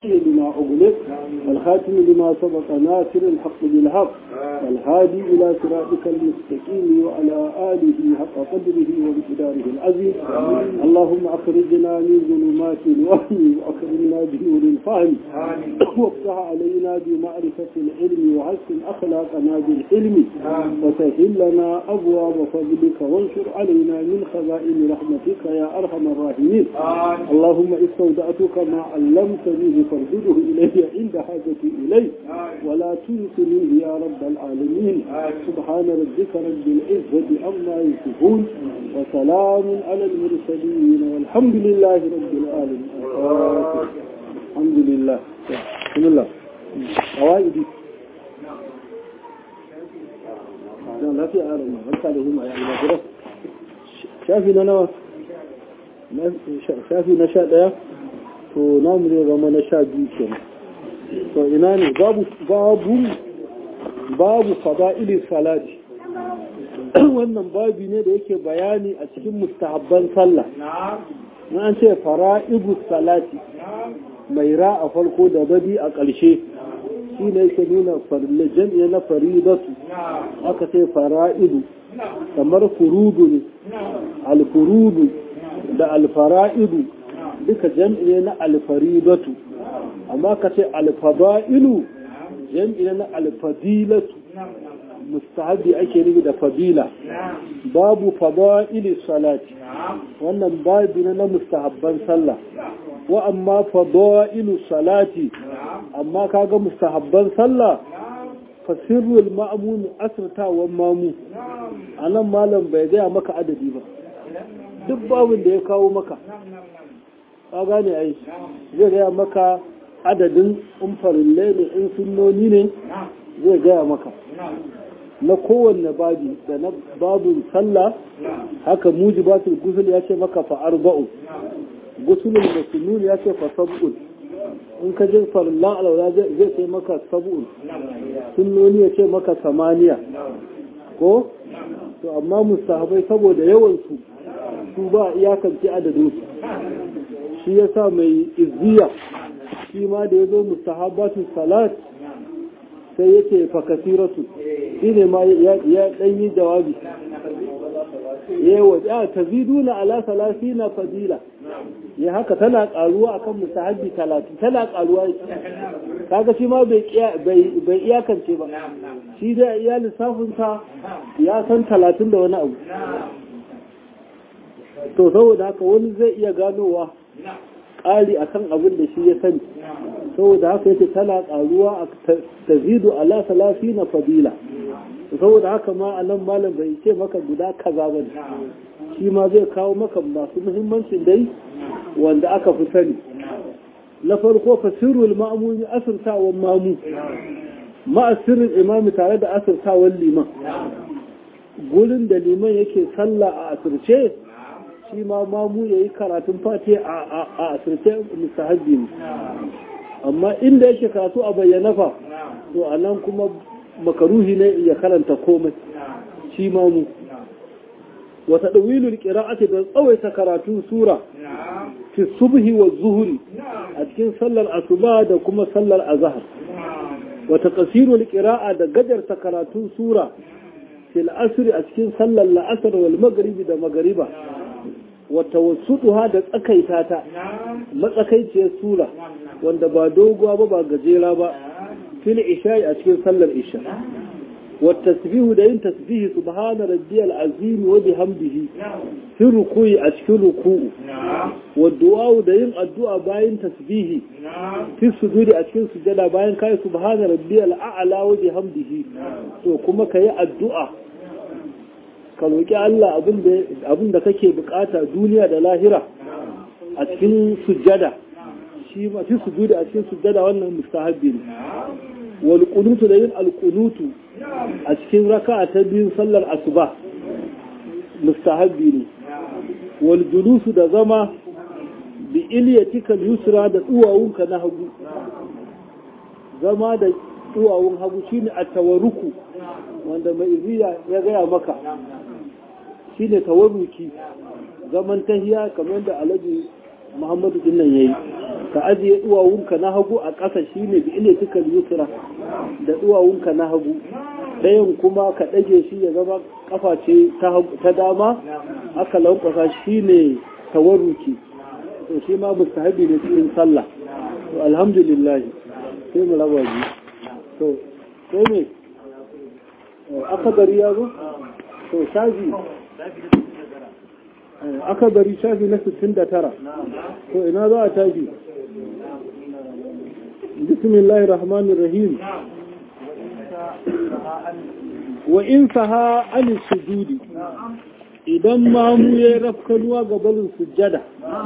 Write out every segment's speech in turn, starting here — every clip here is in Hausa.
لما أغلق والخاتم لما سبق ناصر الحق بالحق والهادي إلى صراطك المستقيم وعلى آله حق قدره ومقداره العظيم اللهم أخرجنا من ظلمات الوهم وأكرمنا بنور الفهم وافتح علينا بمعرفة العلم وحسن أخلاقنا بالحلم وسهل لنا أبواب فضلك وانشر علينا من خزائن رحمتك يا أرحم الراحمين اللهم استودعتك ما علمتني فارجده إلي عند حاجتي إليه ولا تنسنيه يا رب العالمين سبحان ربك رب العزة عما يصفون وسلام على المرسلين والحمد لله رب العالمين الحمد لله بسم الله قواعدي لا في عالم هل لهم يعني ما شافي لنا shafi na sha ɗaya to namu zai zama na sha biyu kenan to ina ne babu babu babu fada'ilin salati wannan babi ne da yake bayani a cikin mustahabban sallah na an ce fara'ibu salati mai ra a farko da badi a ƙarshe shi ne yake nuna farille jam'i na faridatu aka ce fara'idu kamar furudu ne alfurudu da alfara'idu duka jam'i ne na alfaridatu amma ka ce alfada'ilu jam'i ne na alfadilatu mustahabi ake nufi da fadila babu fada'ili salati wannan babu ne na mustahabban sallah wa amma fada'ilu salati amma kaga mustahabban sallah fasirrul ma'amun asirtawan mamu a nan malam bai gaya maka adadi ba duk babin da ya kawo maka ka gane ai zai gaya maka adadin umfarille ne in sunnoni ne zai gaya maka na kowanne babi da na babin sallah haka mujibatul gusul ya ce maka fa arba'u gusulul masnun ya ce fa sab'un in ka jin farillan alwala zai ce maka sab'un sunnoni ya ce maka samaniya ko to amma mustahabai saboda yawan su su ba iyakance adadin su shi yasa mai izziya shi ma da ya zo mustahabatu salat sai yake fakasiratu shi ne ma ya dan yi jawabi yawa ya taziduna ala salasina fadila ya haka tana karuwa akan mustahabbi talatin tana karuwa kaga shi ma bai bai iyakance ba shi da iya lissafinsa ya san talatin da wani abu to saboda haka wani zai iya ganowa ƙari akan abin da shi ya sani saboda haka yake tana ƙaruwa a tazidu ala salafi na fadila saboda haka ma a nan malam bai ce maka guda kaza ba shi ma zai kawo maka masu muhimmancin dai wanda aka fi sani na farko fasirul ma'amuni asirtawan mamu ma'asirin imami tare da asirtawan liman gurin da liman yake sallah a asirce shi ma mamu ya yi karatun fati a asirce mustahabbi ne amma inda yake karatu a bayyana fa to a nan kuma makaruhi ne ya karanta komai shi mamu wata ɗawilul ƙira'ati da tsawaita karatun sura fi subhi wa zuhuri a cikin sallar asuba da kuma sallar azahar wata ƙasirul ƙira'a da gajarta karatun sura fil asri a cikin sallar la'asar wal magaribi da magariba wata wasuɗuha da tsakaita ta matsakaiciyar sura wanda ba doguwa ba ba gajera ba fil isha'i a cikin sallar isha wata tasbihu da yin tasbihi subhana rabbiyal azim wa bihamdihi fi ruku'i a cikin ruku'u wa du'a da yin addu'a bayan tasbihi fi sujudi a cikin sujada bayan kai subhana rabbiyal a'la wa bihamdihi to kuma kayi addu'a ka roƙi Allah abin da kake bukata duniya da lahira a cikin sujjada shi ma fi sujudi a cikin sujjada wannan mustahabbi ne wal qunutu da yin al qunutu a cikin raka'a ta biyun sallar asuba mustahabbi ne wal julusu da zama bi iliyatika yusra da duwawunka na hagu zama da duwawun hagu shine at-tawarruku wanda mai iziya ya gaya maka shine tawarruki zaman tahiya kamar da alaji muhammadu din nan yayi ka ajiye duwawunka na hagu a ƙasa shine bi ile tuka yusra da duwawunka na hagu ɗayan kuma ka ɗage shi ya zama kafa ce ta dama aka lankwasa shine tawarruki to shi ma mustahabi ne cikin sallah to alhamdulillah sai mu raba ji to sai me aka gari ya zo to shafi aka gari shafi na 69 to ina za a tafi bismillahir rahmanir rahim wa in saha an sujudi idan mamu ya rafkanuwa ga balin sujjada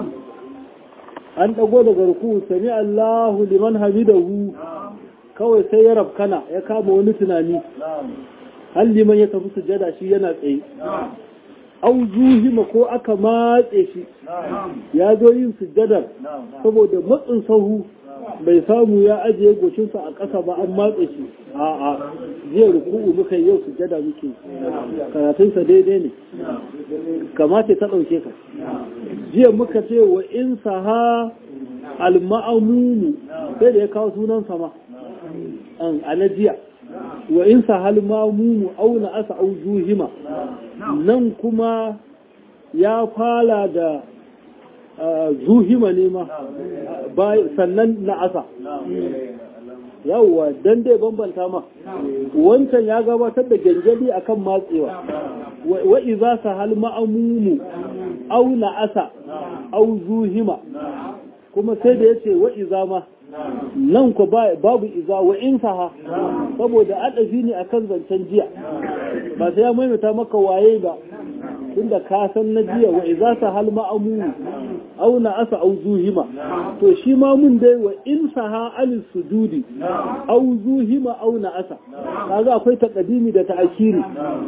an dago daga ruku sami Allahu liman hamidahu kawai sai ya rafkana ya kama wani tunani har liman ya tafi sujjada shi yana tsaye au zuhima ko aka matse shi ya zo yin sujjadar saboda matsin sahu bai samu ya ajiye goshinsa a ƙasa ba an matse shi a a jiya ruku'u muka yau sujjada muke karatunsa daidai ne kamata ta ɗauke ka jiya muka ce wa in saha al-ma'amumu sai da ya kawo sunan sama a na jiya wa in sahal ma'amumu auna asa au zuhima nan kuma ya fala da zuhima ne ma sannan na asa yawwa dan dai bambanta ma wancan ya gabatar da gyangyali akan matsewa wa iza sahal ma'amumu au na asa au zuhima kuma sai da yace wa iza ma nan ku babu iza wa in saha saboda adafi ne akan zancen jiya ba sai ya maimaita maka waye ba tunda ka san na jiya wa iza sahal ma'amumu au na asa au zuhima to shi ma mun dai wa in saha al sujudi au zuhima au na asa kaga akwai taqdimi da ta'khiri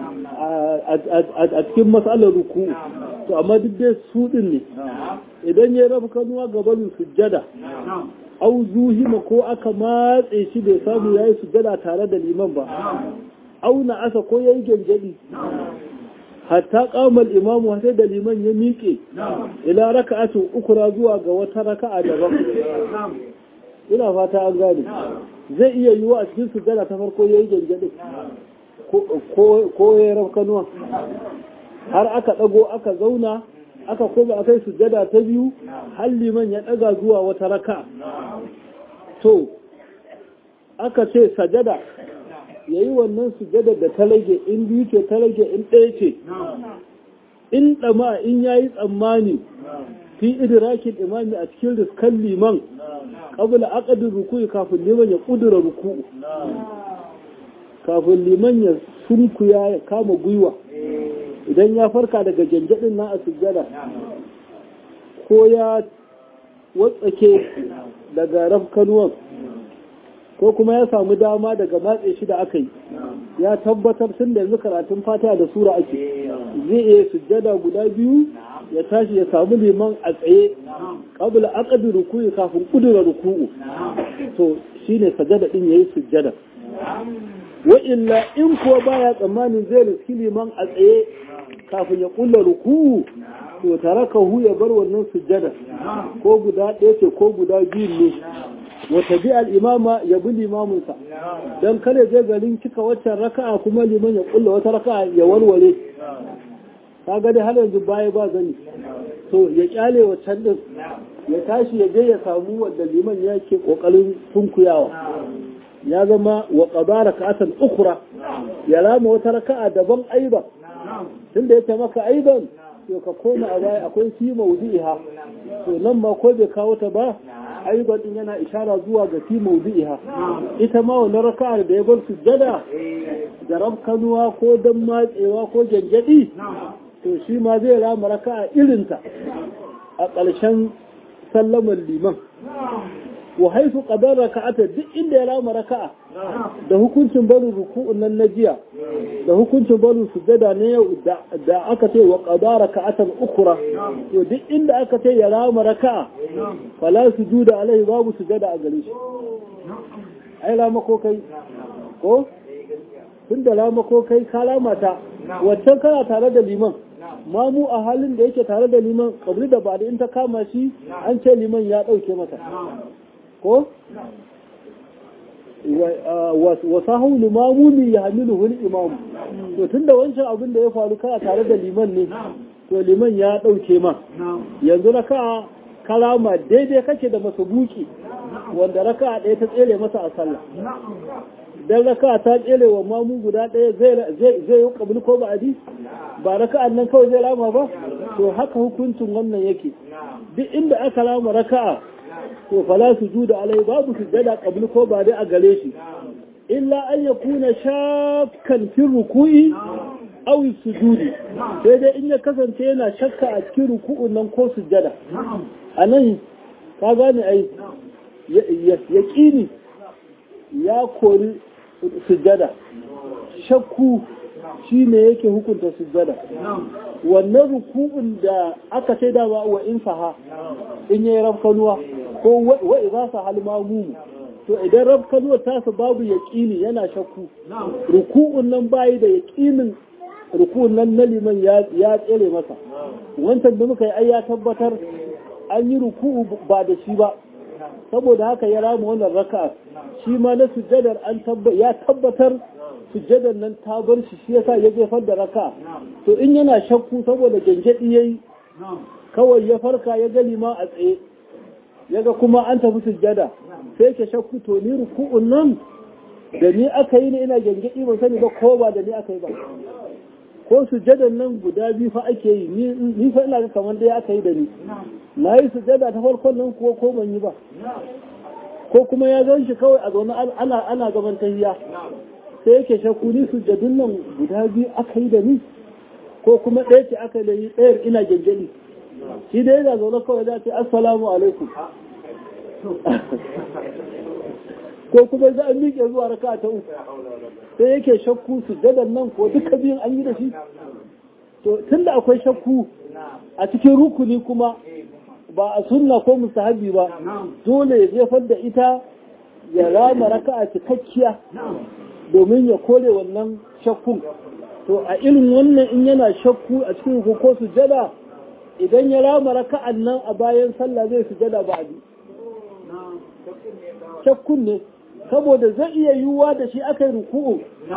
a cikin mas'alar ruku to amma duk dai su din ne idan ya rafa kanuwa gaban sujjada au zuhima ko aka matse shi bai samu yayi sujjada tare da liman ba au na asa ko yayi gangadi hatta kamal imamu sai da liman ya miƙe ila raka'atu ukura zuwa ga wata raka'a daban ina fata an gane zai iya yiwa a cikin sujjada ta farko yayi gangadi ko ya rafkanuwa har aka dago aka zauna aka koma akai sujjada ta biyu har liman ya daga zuwa wata raka'a to aka ce sajada ya yi wannan sujada da ta rage in biyu ce ta rage in ɗaya ce in ɗama in ya yi tsammani fi idrakin imami a cikin riskan liman ƙabula aƙadin ruku'i kafin liman ya ƙudura ruku'u kafin liman ya sunkuya ya kama gwiwa idan ya farka daga janjaɗin na a sujada ko ya watsake daga rafkanuwan ko kuma ya samu dama daga matse shi da aka yi ya tabbatar tun da yanzu karatun fatiha da sura ake zai iya sujjada guda biyu ya tashi ya samu liman a tsaye qabla aqdi ruku'i kafin kudura ruku'u to shine sajada din yayi sujjada wa illa in kuwa baya tsammanin zai riski liman a tsaye kafin ya kulla ruku'u to tarakahu ya bar wannan sujjada ko guda ɗaya ce ko guda biyu ne wata bi al'imama ya bi limaminsa don kare je garin cika waccan raka'a kuma liman ya kulla wata raka'a ya warware ta gani har yanzu baya ba zani to ya kyale waccan din ya tashi ya je ya samu wanda liman ya ke kokarin sunkuyawa ya zama wa qadara ka'atan ukhra ya lama wata raka'a daban aiba tunda yake maka aiban to ka koma a baya akwai fi mawdi'iha to nan ma ko bai kawo ta ba ayyuban din yana ishara zuwa ga fi mawdi'iha ita ma wannan raka'ar da ya bar sujjada da rabkanuwa ko dan matsewa ko janjadi to shi ma zai rama raka'a irinta a ƙarshen sallamar liman wa haifu qadar raka'ata duk inda ya rama raka'a da hukuncin barin ruku'un nan na jiya da hukuncin barin sujjada na yau da aka ce wa qadar raka'atan ukhra to duk inda aka ce ya rama raka'a fala sujuda alaihi babu sujjada a gare shi ai rama ko kai ko tun da rama ko kai ka lamata waccan kana tare da liman mamu a halin da yake tare da liman kabli da ba da in ta kama shi an ce liman ya ɗauke masa ko wa sahu limamuni ya hamilu hul imamu to tun da wancan abin da ya faru kana tare da liman ne to liman ya ɗauke ma yanzu raka kalama daidai kake da masabuki wanda raka ɗaya ta tsere masa a sallah dan raka ta tsere wa mamu guda ɗaya zai yi kabul ko ba'adi ba raka'an nan kawai zai rama ba to haka hukuncin wannan yake duk inda aka rama raka'a to fala su juda alai babu su jada kabul ko ba dai a gare shi illa an ya kuna shakkan fi ruku'i aw sujudi sai dai in ya kasance yana shakka a cikin ruku'un nan ko sujada anan ka gane ai yaqini ya kori sujada shakku shi ne yake hukunta sujada wannan ruku'un da aka sai da wa in saha in yayi rafkanuwa ko wa idza sa hal mamumu to idan rafkanuwa ta su babu yaqini yana shakku ruku'un nan bayi da yaqinin ruku'un nan na liman ya ya tsere masa wancan da muka yi ai ya tabbatar an yi ruku'u ba da shi ba saboda haka ya rama wannan raka'a shi ma na sujjadar an ya tabbatar sujjadar nan ta bar shi shi yasa ya jefar da raka to in yana shakku saboda gengedi yayi kawai ya farka ya gani ma a tsaye yaga kuma an tafi sujjada sai ke shakku to ni ruku'un nan da ni aka yi ne ina gengedi ban sani ba ko ba da ni aka yi ba ko sujjadar nan guda biyu fa ake yi ni fa ina ga kamar dai aka yi da ni na yi sujjada ta farkon nan kuwa ko ban yi ba ko kuma ya gan shi kawai a zaune ana ana gaban tahiya sai yake shakku ni sujjadun nan guda biyu aka yi da ni ko kuma ɗaya ce aka yi ɗayar ina gyangyani shi da yana zaune kawai za ce assalamu alaikum ko kuma za a miƙe zuwa raka ta uku sai yake shakku sujjadan nan ko duka biyun an yi da shi to tunda akwai shakku a cikin rukuni kuma ba a sunna ko mustahabi ba dole ya jefar da ita ya rama raka'a cikakkiya domin ya kore wannan shakkun to a irin wannan in yana shakku a cikin ko sujada idan ya rama raka'an nan a bayan sallah zai sujada ba a shakkun ne saboda zai iya yiwuwa da shi aka yi ruku'u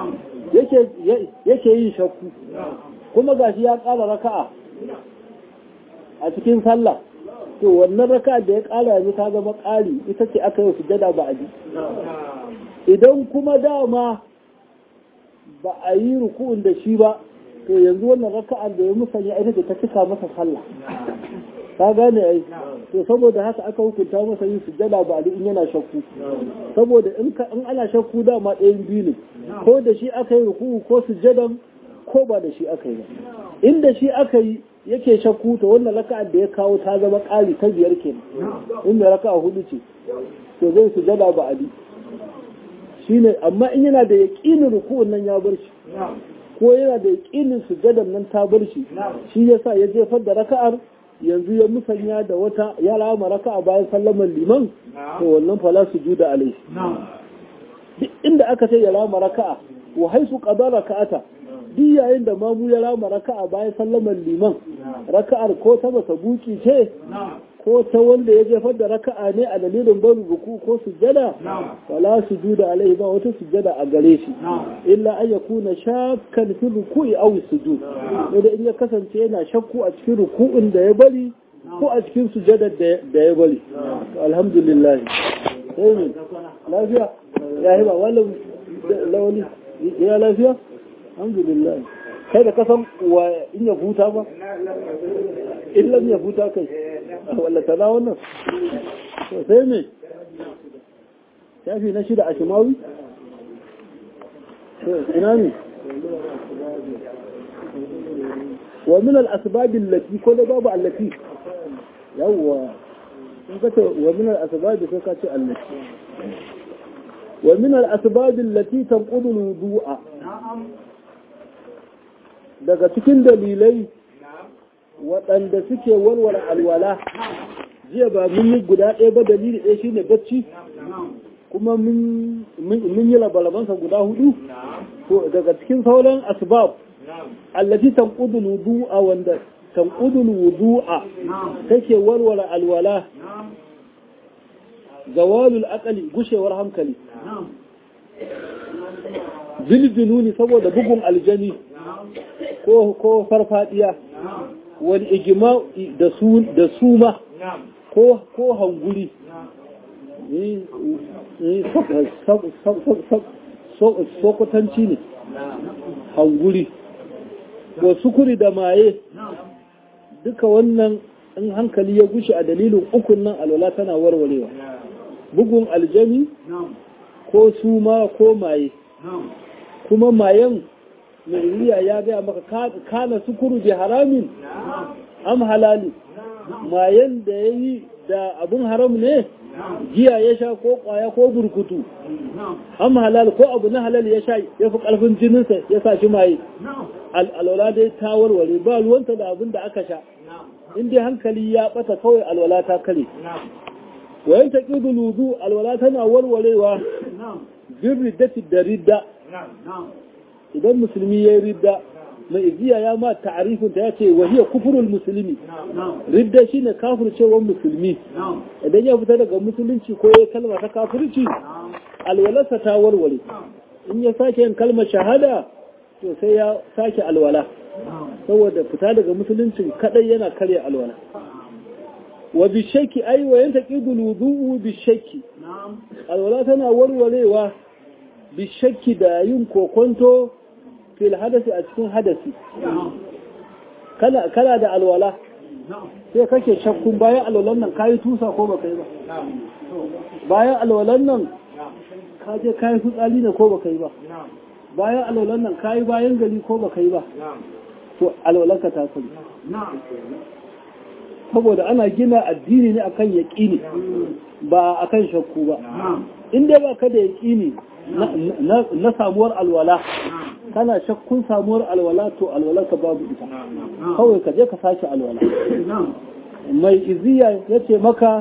yake yin shakku kuma gashi ya ƙara raka'a a cikin sallah to wannan raka da ya ƙara yanzu ta zama ƙari ita ce aka yi sujada ba a ji idan kuma dama ba a yi ruku'un da shi ba to yanzu wannan raka'ar da ya musanya ita ce ta cika masa sallah ka gane ai to saboda haka aka hukunta masa yin sujada ba a in yana shakku saboda in ana shakku dama ɗayan biyu ne ko da shi aka yi ruku'u ko sujadan ko ba da shi aka yi ba inda shi aka yi yake shakku to wannan raka'ar da ya kawo ta zama ƙari ta biyar kenan inda raka'a hudu ce to zai sujada ba ali shine amma in yana da yaqinin ruku'un nan ya bar shi ko yana da yaqinin sujadan nan ta bar shi shi yasa ya jefar da raka'ar yanzu ya musanya da wata ya rama raka'a bayan sallaman liman to wannan fala sujuda alai duk inda aka ce ya rama raka'a wa haisu qada raka'ata duk yayin da mamu ya rama raka'a bayan sallamar liman raka'ar ko ta masa buki ce ko ta wanda ya jefar da raka'a ne a dalilin barin ruku ko sujjada wala sujuda alaihi ba wata sujjada a gare shi illa an yakuna shakkan fi ruku'i aw sujud da in ya kasance yana shakku a cikin ruku'in da ya bari ko a cikin sujjadar da ya bari alhamdulillah sai lafiya ya hiba wallan lawali ya lafiya alhamdulillah kai da kasan wa in ya huta ba in lam ya huta kai walla tana wannan to sai me shafi na shida a shimawi ina ne wa min al-asbab allati ko da babu allati yawwa in ka ce wa min al-asbab sai ka ce allati wa min al-asbab allati tanqudu al-wudu'a daga cikin dalilai waɗanda suke warware alwala jiya ba mun yi guda ɗaya ba dalili ɗaya shine bacci kuma mun yi labarabansa guda hudu to daga cikin sauran asbab allati tanqudu wudu'a wanda tanqudu wudu'a take warware alwala zawalul aqli gushewar hankali biljununi saboda bugun aljani ko ko farfadiya wal ijma da su da suma ko ko hanguri sokotanci ne hanguri ko sukuri da maye duka wannan in hankali ya gushe a dalilin ukun nan alwala tana warwarewa bugun aljani ko suma ko maye kuma mayan mai ya gaya maka kana sukuru bi haramin am halali mayan da ya yi da abun haram ne giya ya sha ko kwaya ko burkutu am halal ko abu na halal ya sha ya fi karfin jininsa ya sa shi maye alwala dai ta warware ba ruwanta da abin da aka sha in dai hankali ya bata kawai alwala ta kare wayan ta ƙidu luzu alwala tana warwarewa bin riddati da ridda idan musulmi ya yi ridda mai iziya ya ma ta'arifin ta ya ce wahiya kufurul musulmi ridda shine kafircewar musulmi idan ya fita daga musulunci ko ya kalma ta kafirci alwalarsa ta warware in ya sake yin kalmar shahada to sai ya sake alwala saboda fita daga musuluncin kadai yana karya alwala wa bishaki ai wa yanta qidul wudu'u bishaki alwala tana warwarewa bishaki da yin kokonto fil hadasi a cikin hadasi kana kana da alwala sai kake shakkun bayan alwalan nan kayi tusa ko baka yi ba bayan alwalan nan ka je kayi fitsari ne ko baka yi ba bayan alwalan nan kayi bayan gari ko baka yi ba to alwalanka ta kuli saboda ana gina addini ne akan yaƙini ba akan shakku ba in dai ba ka da yaƙini na samuwar alwala kana shakkun samuwar alwala to alwalarka babu ita kawai ka je ka sake alwala mai iziya ya ce maka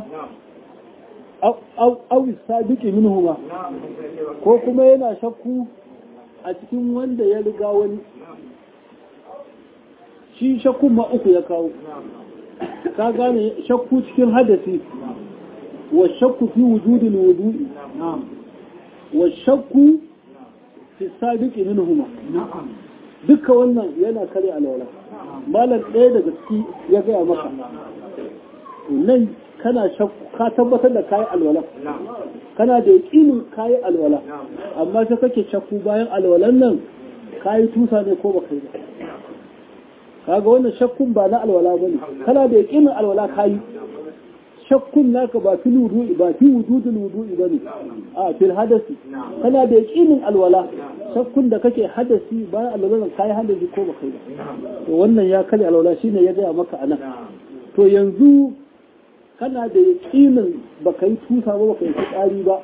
awis sadiki minhuma ko kuma yana shakku a cikin wanda ya riga wani shi shakkun ma uku ya kawo ka gane shakku cikin hadasi wa shakku fi wujudin wudu'i wa shakku fi sabiqi minhuma duka wannan yana kare alwala malam ɗaya daga ciki ya gaya maka nan kana shakku ka tabbatar da kayi alwala kana da yaƙinin kayi alwala amma sai kake shakku bayan alwalan nan kayi tusa ne ko baka yi ba kaga wannan shakkun ba na alwala bane kana da yaƙinin alwala kayi shakkun naka ba fi wudu'i ba fi wujudul wudu'i bane a fil hadasi kana da yaƙinin alwala shakkun da kake hadasi bayan alwala kai hadasi ko baka yi ba to wannan ya kare alwala shine ya gaya maka anan to yanzu kana da yaƙinin baka yi tusa ba baka yi tsari ba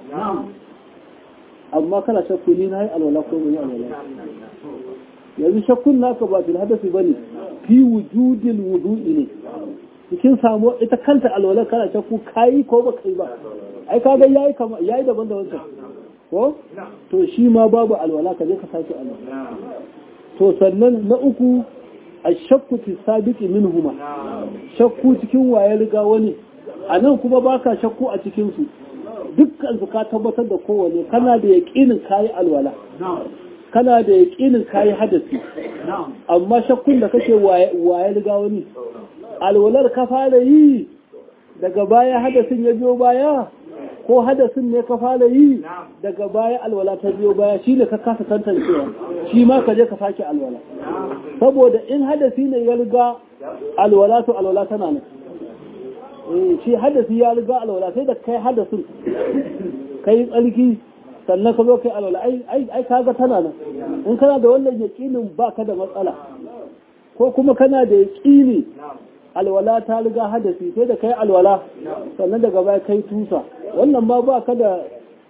amma kana shakku ni na yi alwala ko ban yi alwala yanzu shakkun naka ba fil hadasi bane fi wujudil wudu'i ne cikin samu ita kanta alwala kana shakku kayi ko ba kai ba ai kaga yayi kama yayi daban da wancan ko to shi ma babu alwala ka je ka sake alwala to sannan na uku ashakku fi sabiqi minhuma shakku cikin waye riga wani anan kuma baka shakku a cikin su dukkan su ka tabbatar da kowane kana da yaqinin kayi alwala kana da yaqinin kayi hadasi amma shakkun da kake waye riga wani alwalar ka fara yi daga baya hadasin ya biyo baya ko hadasin ne ka fara yi daga baya alwala ta biyo baya shi ne ka kasa tantancewa shi ma ka je ka sake alwala saboda in hadasi ne ya riga alwala to alwala tana nan shi hadasi ya riga alwala sai da kai hadasin kai tsarki sannan ka zo kai alwala ai ai kaga tana nan in kana da wannan yaqinin baka da matsala ko kuma kana da yaqini alwala ta riga hadasi sai da kai alwala sannan daga baya kai tusa wannan ma ba ka da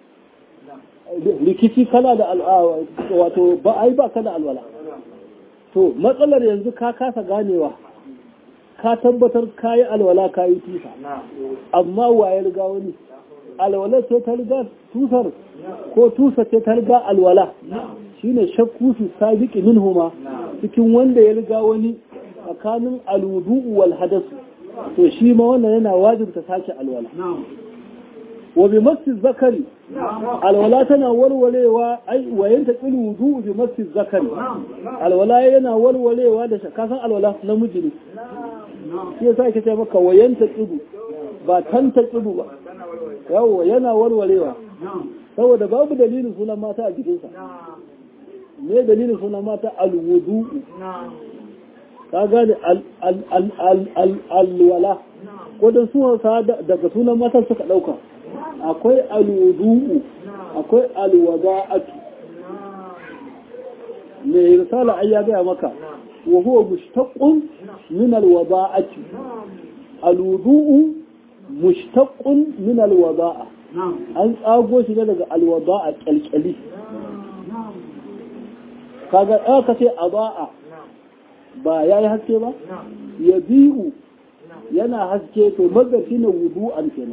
rikici kana da wato ba ai ba ka da alwala to matsalar yanzu ka kasa ganewa ka tabbatar kayi alwala kayi tusa amma waye riga wani alwala ce ta riga tusar ko tusa ce ta riga alwala shine shakku su sabiqi minhuma cikin wanda ya riga wani tsakanin alwudu'u wal hadasu to shi ma wannan yana wajibta sake alwala wa bi masjid zakari alwala tana walwalewa ai wayan ta tsilu wudu bi masjid zakari alwala yana walwalewa da kasan alwala namiji ne shi yasa ake ce maka wayan ta tsilu ba tan ta tsilu ba yawa yana walwalewa saboda babu dalilin sunan mata a jikinsa me dalilin sunan mata alwudu ka gane alwala ko da su daga sunan matan suka dauka akwai alwudu'u akwai alwada'atu mai risala ai ya gaya maka wa huwa mushtaqqun min alwada'ati alwudu'u mushtaqqun min alwada'a an tsago shi ne daga alwada'a kyalkyali kaga aka ce aba'a ba yayi haske ba ya bi'u yana haske to magafi na wudu'an kenan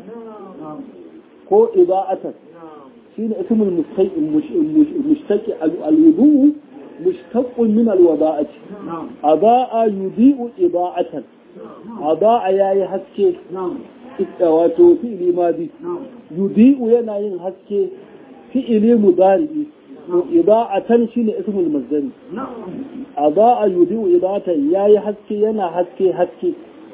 ko iba'atan shine ismul mustaqim mushtaqi al-wudu mushtaqqun min al-wada'ati aba'a yudi'u iba'atan aba'a yayi haske wato fi'ili madi yudi'u yana yin haske fi'ili mudari to iba'atan shine ismul masdari aba'a yudi'u iba'atan yayi haske yana haske haske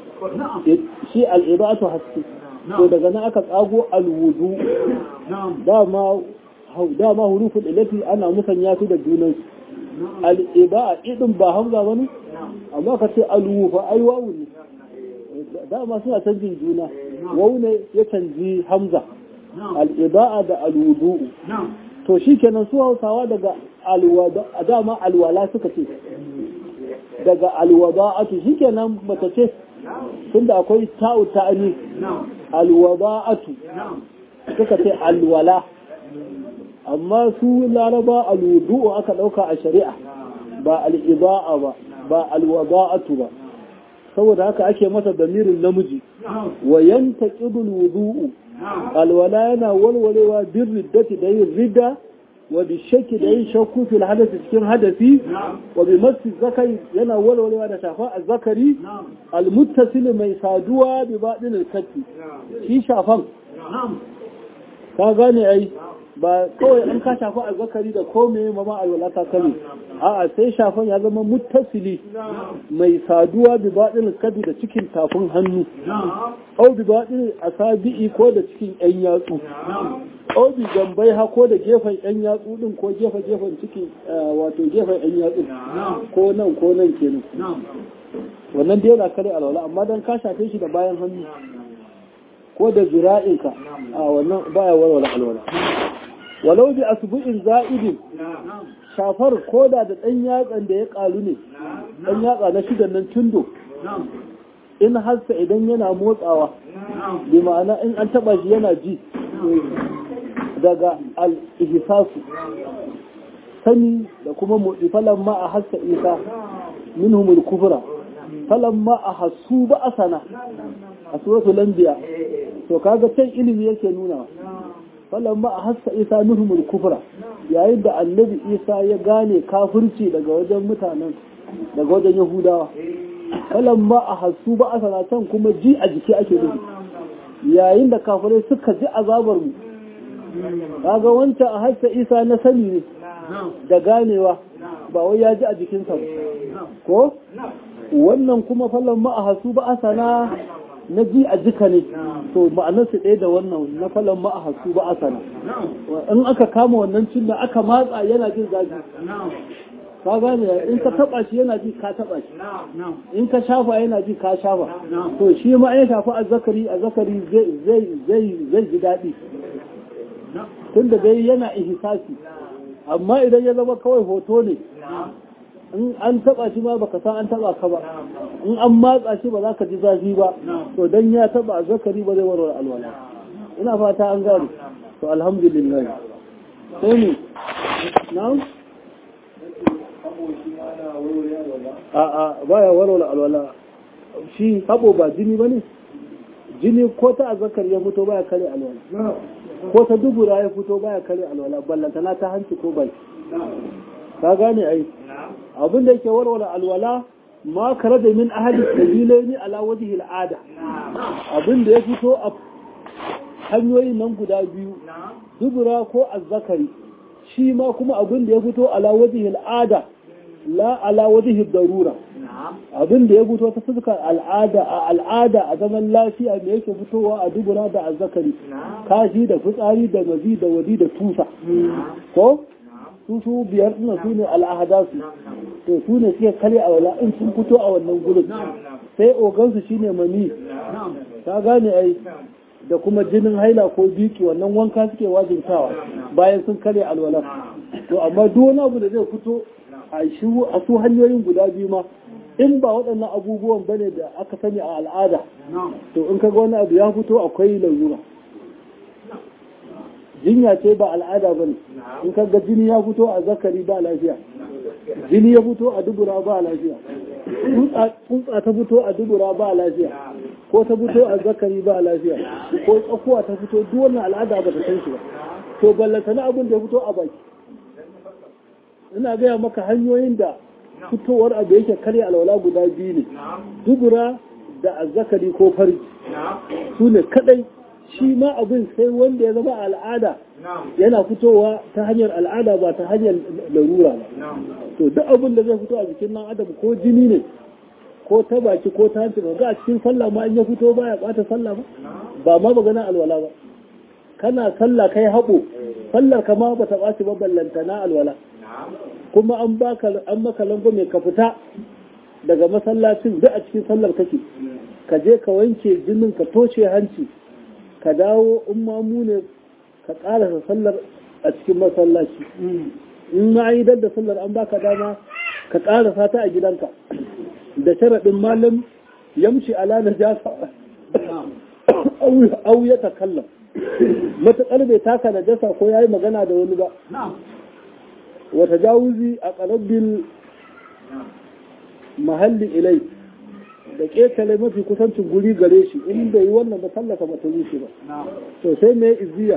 shi al-iba'atu haske to daga nan aka tsago alwudu dama dama hurufin ilati ana musanya su da junan al'iba idin ba hamza ba ne amma ka ce alwufa ai wawu ne dama suna canjin juna wawu ne ya canji hamza al'iba'a da alwudu to shi kenan su hausawa daga alwada dama alwala suka ce daga alwada'atu shi kenan bata ce tunda akwai ta'u ta'ani alwada'atu suka ce alwala amma su laraba alwudu'u aka dauka a shari'a ba al'iba'a ba ba alwada'atu ba saboda haka ake masa damirin namiji wa yantaqidul wudu'u alwala yana walwalewa bin riddati da yin ridda wa bi shakki da yin shakku fil hadasi cikin hadasi wa bi masu zakari yana walwalewa da shafa a zakari almuttasil mai saduwa bi baɗin alkatti shi shafan ka gane ai ba kawai an ka shafa a zakari da kome ma ma alwala ta kame a'a sai shafan ya zama muttasili mai saduwa bi baɗin alkatti da cikin tafin hannu au bi baɗin asabi'i ko da cikin yan yatsu obi gambai ha ko da gefen yan yatsu din ko gefe gefen ciki wato gefen yan yatsu ko nan ko nan kenan wannan da yana kare alwala amma dan ka shafe shi da bayan hannu ko da zira'inka a wannan baya walwala alwala walau bi asbu'in za'idin shafar koda da dan yatsan da ya kalu ne dan yatsa na shidan nan tundo in hassa idan yana motsawa bi ma'ana in an taba shi yana ji daga al-ihsasu sani da kuma motsi falan ma a hassa isa minhumul kufra falan ma a hasu ba asana a suratul anbiya to kaga can ilimi yake nuna falan ma a hassa isa minhumul kufra yayin da annabi isa ya gane kafirci daga wajen mutanen daga wajen yahudawa falan ma a hasu ba asana can kuma ji a jiki ake nufi yayin da kafirai suka ji azabar mu kaga wancan a hassa isa na sani ne da ganewa ba wai ya ji a jikinsa ba ko wannan kuma fallon ma'ahasu ba asana na ji a jika ne to ma'anar su ɗaya da wannan na fallon ma'ahasu ba asana in aka kama wannan cin da aka matsa yana jin zafi ka gane in ka taba shi yana ji ka taba shi in ka shafa yana ji ka shafa to shi ma ya shafa azzakari azzakari zai zai zai ji daɗi tunda dai yana ihsasi amma idan ya zama kawai hoto ne in an taba shi ma baka san an taba ka ba in an matsa shi ba za ka ji zafi ba to dan ya taba zakari ba zai warware alwala ina fata an gane to alhamdulillah sai ne na'am a a baya warware alwala shi habo ba jini bane jini ko ta azzakar ya fito baya kare alwala ko ta dubura ya fito baya kare alwala ballantana ta hanci ko bai ka gane ai abin da yake warware alwala ma kare da min ahli sabilaini ala wajhi al'ada abin da ya fito a hanyoyin nan guda biyu dubura ko azzakari shi ma kuma abin da ya fito ala wajhi al'ada la ala wajhi darura abin da ya fito ta fuskar al'ada a al'ada a zaman lafiya me yake fitowa a dubura da azzakari kashi da fitsari da mazi da wadi da tusa ko su su biyar suna su ne al'ahadasu to su ne suke kare a wala in sun fito a wannan gurin sai ogansu shine mani ta gane ai da kuma jinin haila ko biki wannan wanka suke wajintawa bayan sun kare alwala to amma duk wani abu da zai fito a shi a su hanyoyin guda biyu ma in ba waɗannan abubuwan bane da aka sani a al'ada to in kaga wani abu ya fito akwai larura jinya ce ba al'ada ba ne in kaga jini ya fito a zakari ba lafiya jini ya fito a dubura ba lafiya tsuntsa ta fito a dubura ba lafiya ko ta fito a zakari ba lafiya ko tsakuwa ta fito duk wannan al'ada ba ta san shi ba to ballanta na abin da ya fito a baki ina gaya maka hanyoyin da fitowar abu yake karya alwala guda biyu ne dubura da azzakari ko farji su ne kadai shi ma abin sai wanda ya zama al'ada yana fitowa ta hanyar al'ada ba ta hanyar larura ba to duk abin da zai fito a jikin nan adam ko jini ne ko ta baki ko ta hanci ga a cikin sallah ma in ya fito baya bata sallah ba ba ma magana alwala ba kana sallah kai haɓo sallar ka ma bata ɓaci ba ballanta na alwala kuma an baka an maka langwame ka fita daga masallacin duk a cikin sallar kake ka je ka wanke jinin ka toshe hanci ka dawo in mamu ne ka ƙarasa sallar a cikin masallaci in ma yi da sallar an baka dama ka ƙarasa ta a gidanka da sharaɗin malam yamshi ala na jasa au ya takallam matuƙar bai taka na jasa ko ya yi magana da wani ba wata jawuzi a ƙarabbin mahalli ilai da ƙetare mafi kusancin guri gare shi in bai yi wannan ba sallaka ba ta rushe ba to sai mai izziya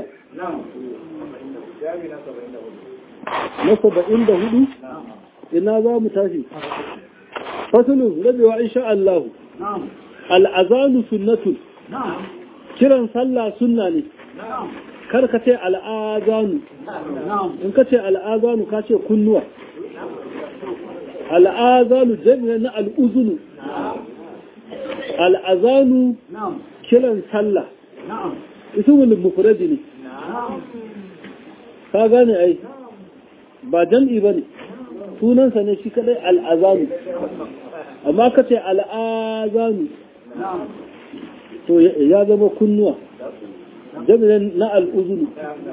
na saba'in da hudu ina za mu tashi fasulun rabewa insha Allah al'azanu sunnatun kiran sallah sunna ne kar ka ce al'azanu in ka ce al'azanu ka ce kunnuwa al'azanu jami'a na al'uzunu al'azanu kiran sallah ismul mufradi ne ka gane ai ba jam'i bane sunansa ne shi kadai al'azanu amma ka ce al'azanu to ya zama kunnuwa jami'in na al'uzunu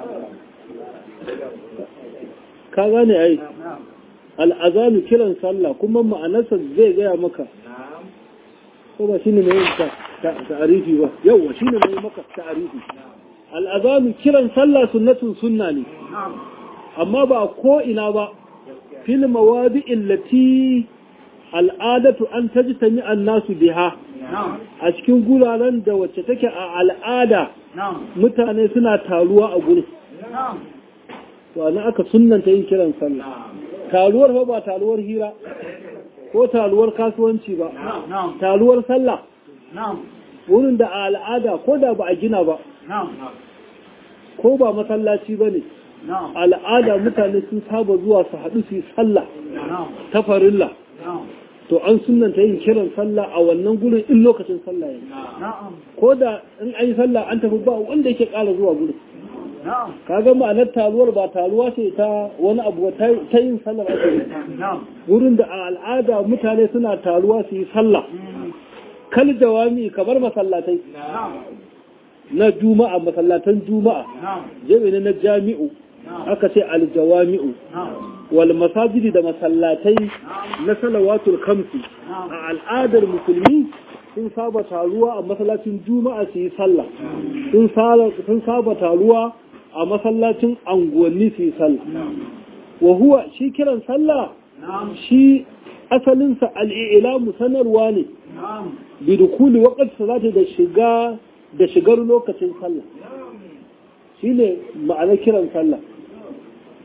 ka gane ai al'azanu kiran sallah kuma ma'anarsa zai gaya maka ko ba shine mai ta'arifi ba yawa shine mai maka ta'arifi al'azanu kiran sallah sunnatun sunna ne amma ba ko ina ba fil mawadi'in lati al'adatu an tajtami an-nasu biha a cikin guraren da wacce take a al'ada mutane suna taruwa a gurin to ana aka sunnanta yin kiran sallah taruwar ba ba taruwar hira ko taruwar kasuwanci ba taruwar sallah wurin da a al'ada ko da ba a gina ba ko ba masallaci ba ne al'ada mutane sun saba zuwa su haɗu su yi sallah ta farilla to an sunanta yin kiran sallah a wannan gurin in lokacin sallah ya ko da in an yi sallah an tafi ba wanda yake ƙara zuwa gurin kaga ma'anar taruwar ba taruwa ce ta wani abu ta yin sallar ake yi wurin da a al'ada mutane suna taruwa su yi sallah kal jawami kamar masallatai na juma'a masallatan juma'a jami'i na jami'u aka ce aljawami'u wal masajidi da masallatai na salawatul kamsi a al'adar musulmi sun saba taruwa a masallacin juma'a su yi sallah sun saba taruwa a masallacin anguwanni su yi sallah wa huwa shi kiran sallah shi asalinsa al'ilamu sanarwa ne bi dukuli waƙar salati da shiga da shigar lokacin sallah shi ne ma'anar kiran sallah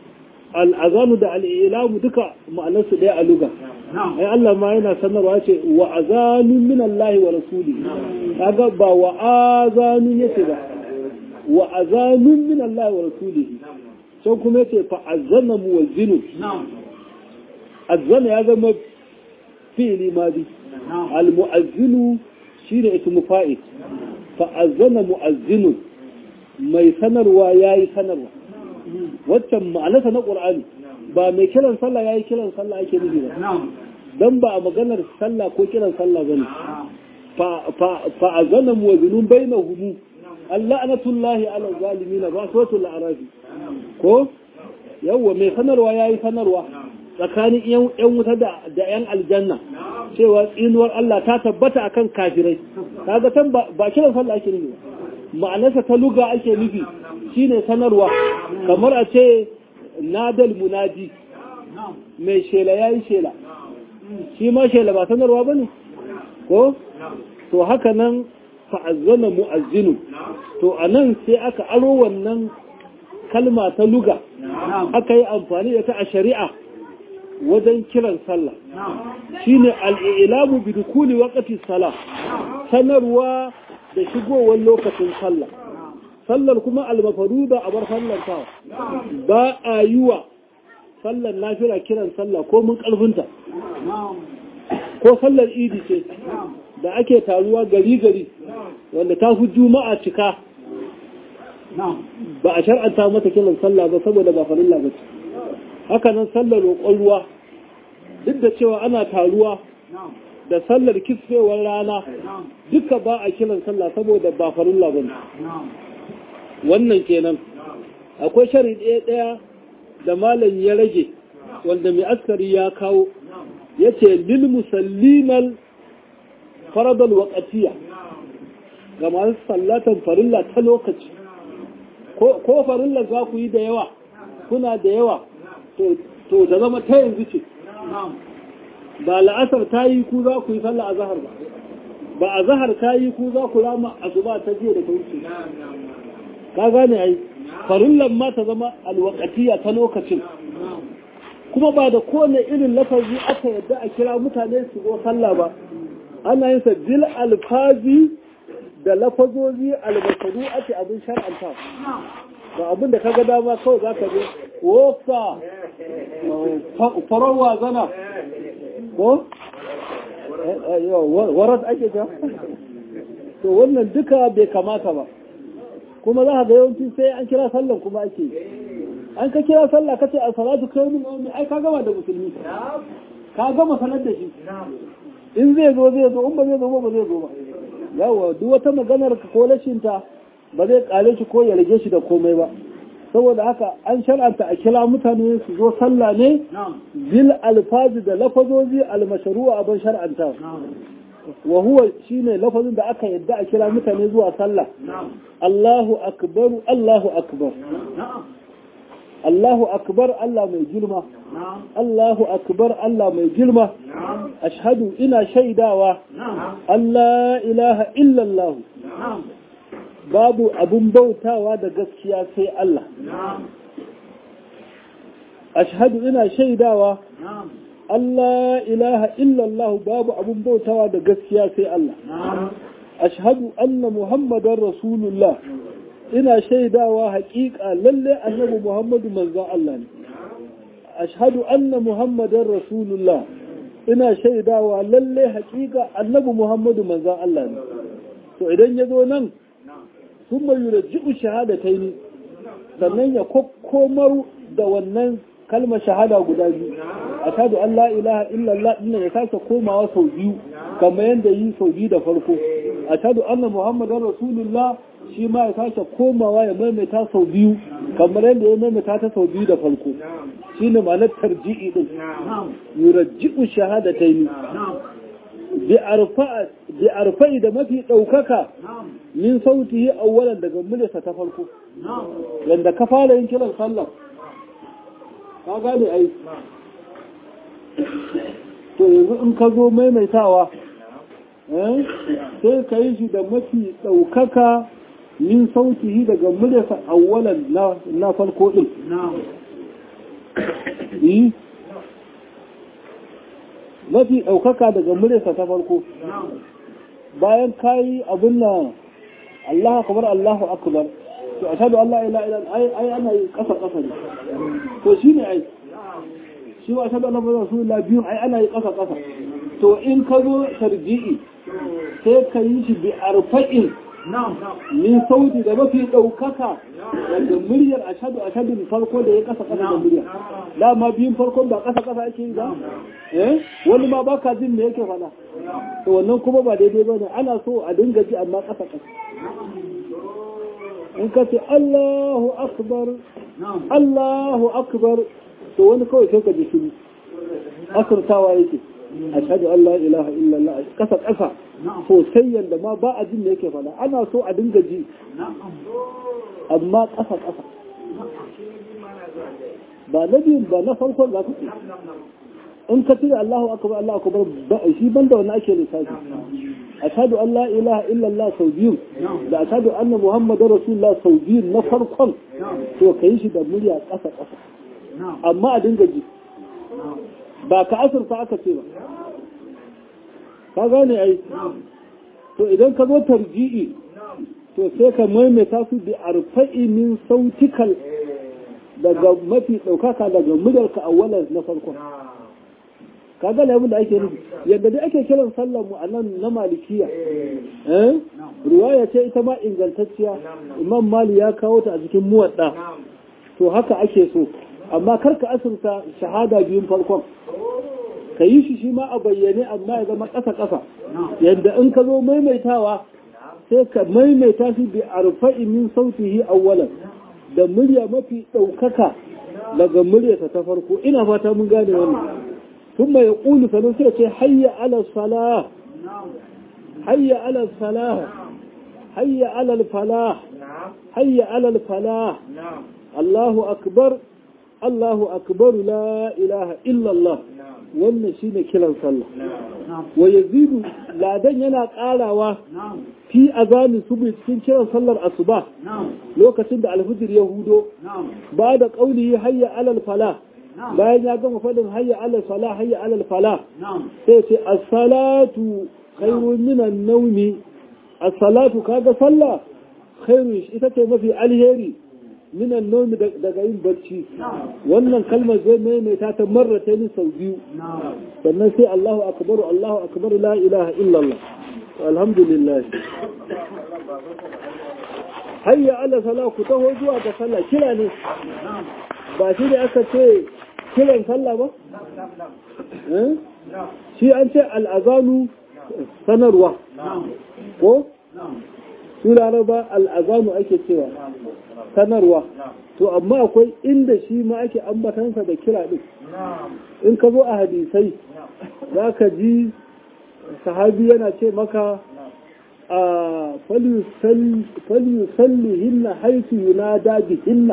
al'azanu da al'ilamu duka ma'anarsu ɗaya a luga ai Allah ma yana sanarwa ce wa azanun min Allah wa rasuli kaga ba wa azanun yace ba wa azanun min Allah wa rasuli sai kuma yace fa azana muwazzinu azana ya zama fi'li madi al muazzinu shine ismu fa'il fa azana muazzinu mai sanarwa yayi sanarwa waccan ma'anarsa na ƙur'ani ba mai kiran sallah ya yi kiran sallah ake nufi ba don ba a maganar sallah ko kiran sallah ba ne fa a zana muwazinun bai na humu Allah anatullahi ala zalimi na ba sotul arabi ko yawwa mai sanarwa ya yi sanarwa tsakanin yan wuta da yan aljanna cewa tsinuwar Allah ta tabbata akan kafirai kaga tan ba kiran sallah ake nufi ba ma'anarsa ta luga ake nufi shine sanarwa kamar a ce nadal munadi mai shela ya yi shela shi ma shela ba sanarwa ba ne ko to haka nan fa'azzana mu'azzinu to a nan sai aka aro wannan kalma ta luga aka yi amfani da ta a shari'a wajen kiran sallah shine al'ilamu bi dukuli waqti salah sanarwa da shigowar lokacin sallah sallar kuma almafaruda a bar sallar tawa ba a yi wa sallar nafira kiran sallah ko mun karfinta ko sallar idi ce da ake taruwa gari-gari wanda ta fi juma'a cika ba a shar'anta mata kiran sallah ba saboda ba farilla ba ce haka nan sallar roƙon ruwa duk da cewa ana taruwa da sallar kisfewar rana duka ba a kiran sallah saboda ba farilla ba ne wannan kenan akwai shari ɗaya ɗaya da malam ya rage wanda mai askari ya kawo ya ce lil musallimal faradal waƙatiya ga masu sallatan farilla ta lokaci ko farilla za ku yi da yawa kuna da yawa to da zama ta yanzu ce ba la'asar ta yi ku za ku yi sallah a zahar ba ba a zahar ta yi ku za ku rama asuba ta jiya da ta wuce ka gane ai farillan ma ta zama alwakatiya ta lokacin kuma ba da kowane irin lafazi aka yadda a kira mutane su zo sallah ba ana yin sa bil alfazi da lafazozi albasaru ake abin shar'anta ba abin da kaga dama kawai za ka je wofa farowa zana ko warat ake ta to wannan duka bai kamata ba kuma za ka ga yawanci sai an kira sallan kuma ake an ka kira sallah ka ce a salatu kai min aumi ai ka gama da musulmi ka gama sanar da shi in zai zo zai zo in ba zai zo ba ba zai zo ba yawa duk wata maganar ka ko rashinta ba zai kare shi ko ya rage shi da komai ba saboda haka an shar'anta a kira mutane su zo sallah ne bil alfazi da lafazozi almashru'a abin shar'anta wa huwa shine lafazin da aka yadda a kira mutane zuwa sallah Allahu akbar Allahu akbar Allahu akbar Allah mai girma Allahu akbar Allah mai girma ashhadu ina shaidawa Allah ilaha illallah babu abun bautawa da gaskiya sai Allah ashhadu ina shaidawa Allah ilaha illallah babu abun bautawa da gaskiya sai Allah ashhadu anna muhammadar rasulullah ina shaidawa haƙiƙa lalle annabi muhammadu manzon Allah ne ashhadu anna muhammadar rasulullah ina shaidawa lalle haƙiƙa annabi muhammadu manzon Allah ne to idan ya zo nan sun mai yurajji'u shahadatai sannan ya kokkomar da wannan kalmar shahada guda biyu a tadu Allah ilaha illallah dinnan ya sake komawa sau biyu kamar yadda yi sau biyu da farko a tadu anna muhammadan rasulullah shi ma ya sake komawa ya maimaita sau biyu kamar yadda ya maimaita ta sau biyu da farko shi ne ma'anar tarji'i din yurajji'u shahadatai bi arfa'i da mafi ɗaukaka min sautihi awwalan daga muryarsa ta farko yanda ka fara yin kiran sallah ka gane ai to yanzu in ka zo maimaitawa sai ka yi shi da mafi ɗaukaka min sautihi daga muryarsa awwalan na farko ɗin yi mafi ɗaukaka daga muryarsa ta farko bayan kayi abin nan Allah akbar Allahu akbar to ashhadu an la ilaha illa ai ai ana yi kasa kasa ne to shine ai shi wa ashhadu anna muhammadar rasulullah biyun ai ana yi kasa kasa to in ka zo tarji'i sai ka yi shi bi arfa'in min sauti da mafi ɗaukaka daga muryar ashadu ashadu farko da ya kasa kasa da murya dama biyun farkon ba kasa kasa ake yi ba eh wani ma baka jin me yake faɗa to wannan kuma ba daidai bane ana so a dinga ji amma kasa kasa in ka ce Allahu akbar Allahu akbar to wani kawai sai ka ji shiru asirtawa yake ashhadu an la ilaha illallah kasa kasa sosai yadda ma ba a jin da yake fada ana so a dinga ji amma kasa kasa ba na biyun ba na farkon za ka ce in ka cire Allahu akbar Allahu akbar ba shi banda wannan ake lissafi ashhadu an la ilaha illallah sau biyu da ashhadu anna muhammadar rasulullah sau biyu na farkon to kai shi da murya kasa kasa amma a dinga ji ba ka asirta aka ce ba ka gane ai to idan ka zo tarji'i to sai ka maimaita su bi arfa'i min sautikal daga mafi ɗaukaka daga muryarka awwalar na farko ka gane abin da ake nufi yadda dai ake kiran sallar mu a nan na malikiya eh ruwaya ce ita ma ingantacciya imam mali ya kawo ta a cikin muwadda to haka ake so amma karka asirta shahada biyun farkon ka yi shi shi ma a bayyane amma ya zama ƙasa-ƙasa yadda in ka zo maimaitawa sai ka maimaita shi bi arfa'i min sautihi awwalan da murya mafi ɗaukaka daga muryarsa ta farko ina fata mun gane wannan ثم يقول فنسرة حي على الصلاة حي على الصلاة حي على الفلاح حي على الفلاح الله أكبر الله أكبر لا إله إلا الله wannan shi ne kiran sallah wa yazidu ladan yana karawa fi azanin subi cikin kiran sallar asuba lokacin da alfijir ya hudo ba da kauli hayya alal fala bayan ya gama fadin hayya alal fala hayya alal fala sai ce as-salatu khairun minan nawmi as-salatu kaga sallah khairun ita ce mafi alheri minan nomi daga yin barci wannan kalmar zai maimaita ta marrata ni sau biyu sannan sai Allahu akbar Allahu akbar la ilaha illallah alhamdulillah hayya ala sala ku taho zuwa ga sallah kira ne ba shi da aka ce kiran sallah ba shi an ce al'azanu sanarwa ko su laraba al'azanu ake cewa sanarwa to amma akwai inda shi ma ake ambatansa da kira ɗin in ka zo a hadisai za ka ji sahabi yana ce maka a falyusalli hinna haisu yunada bihinna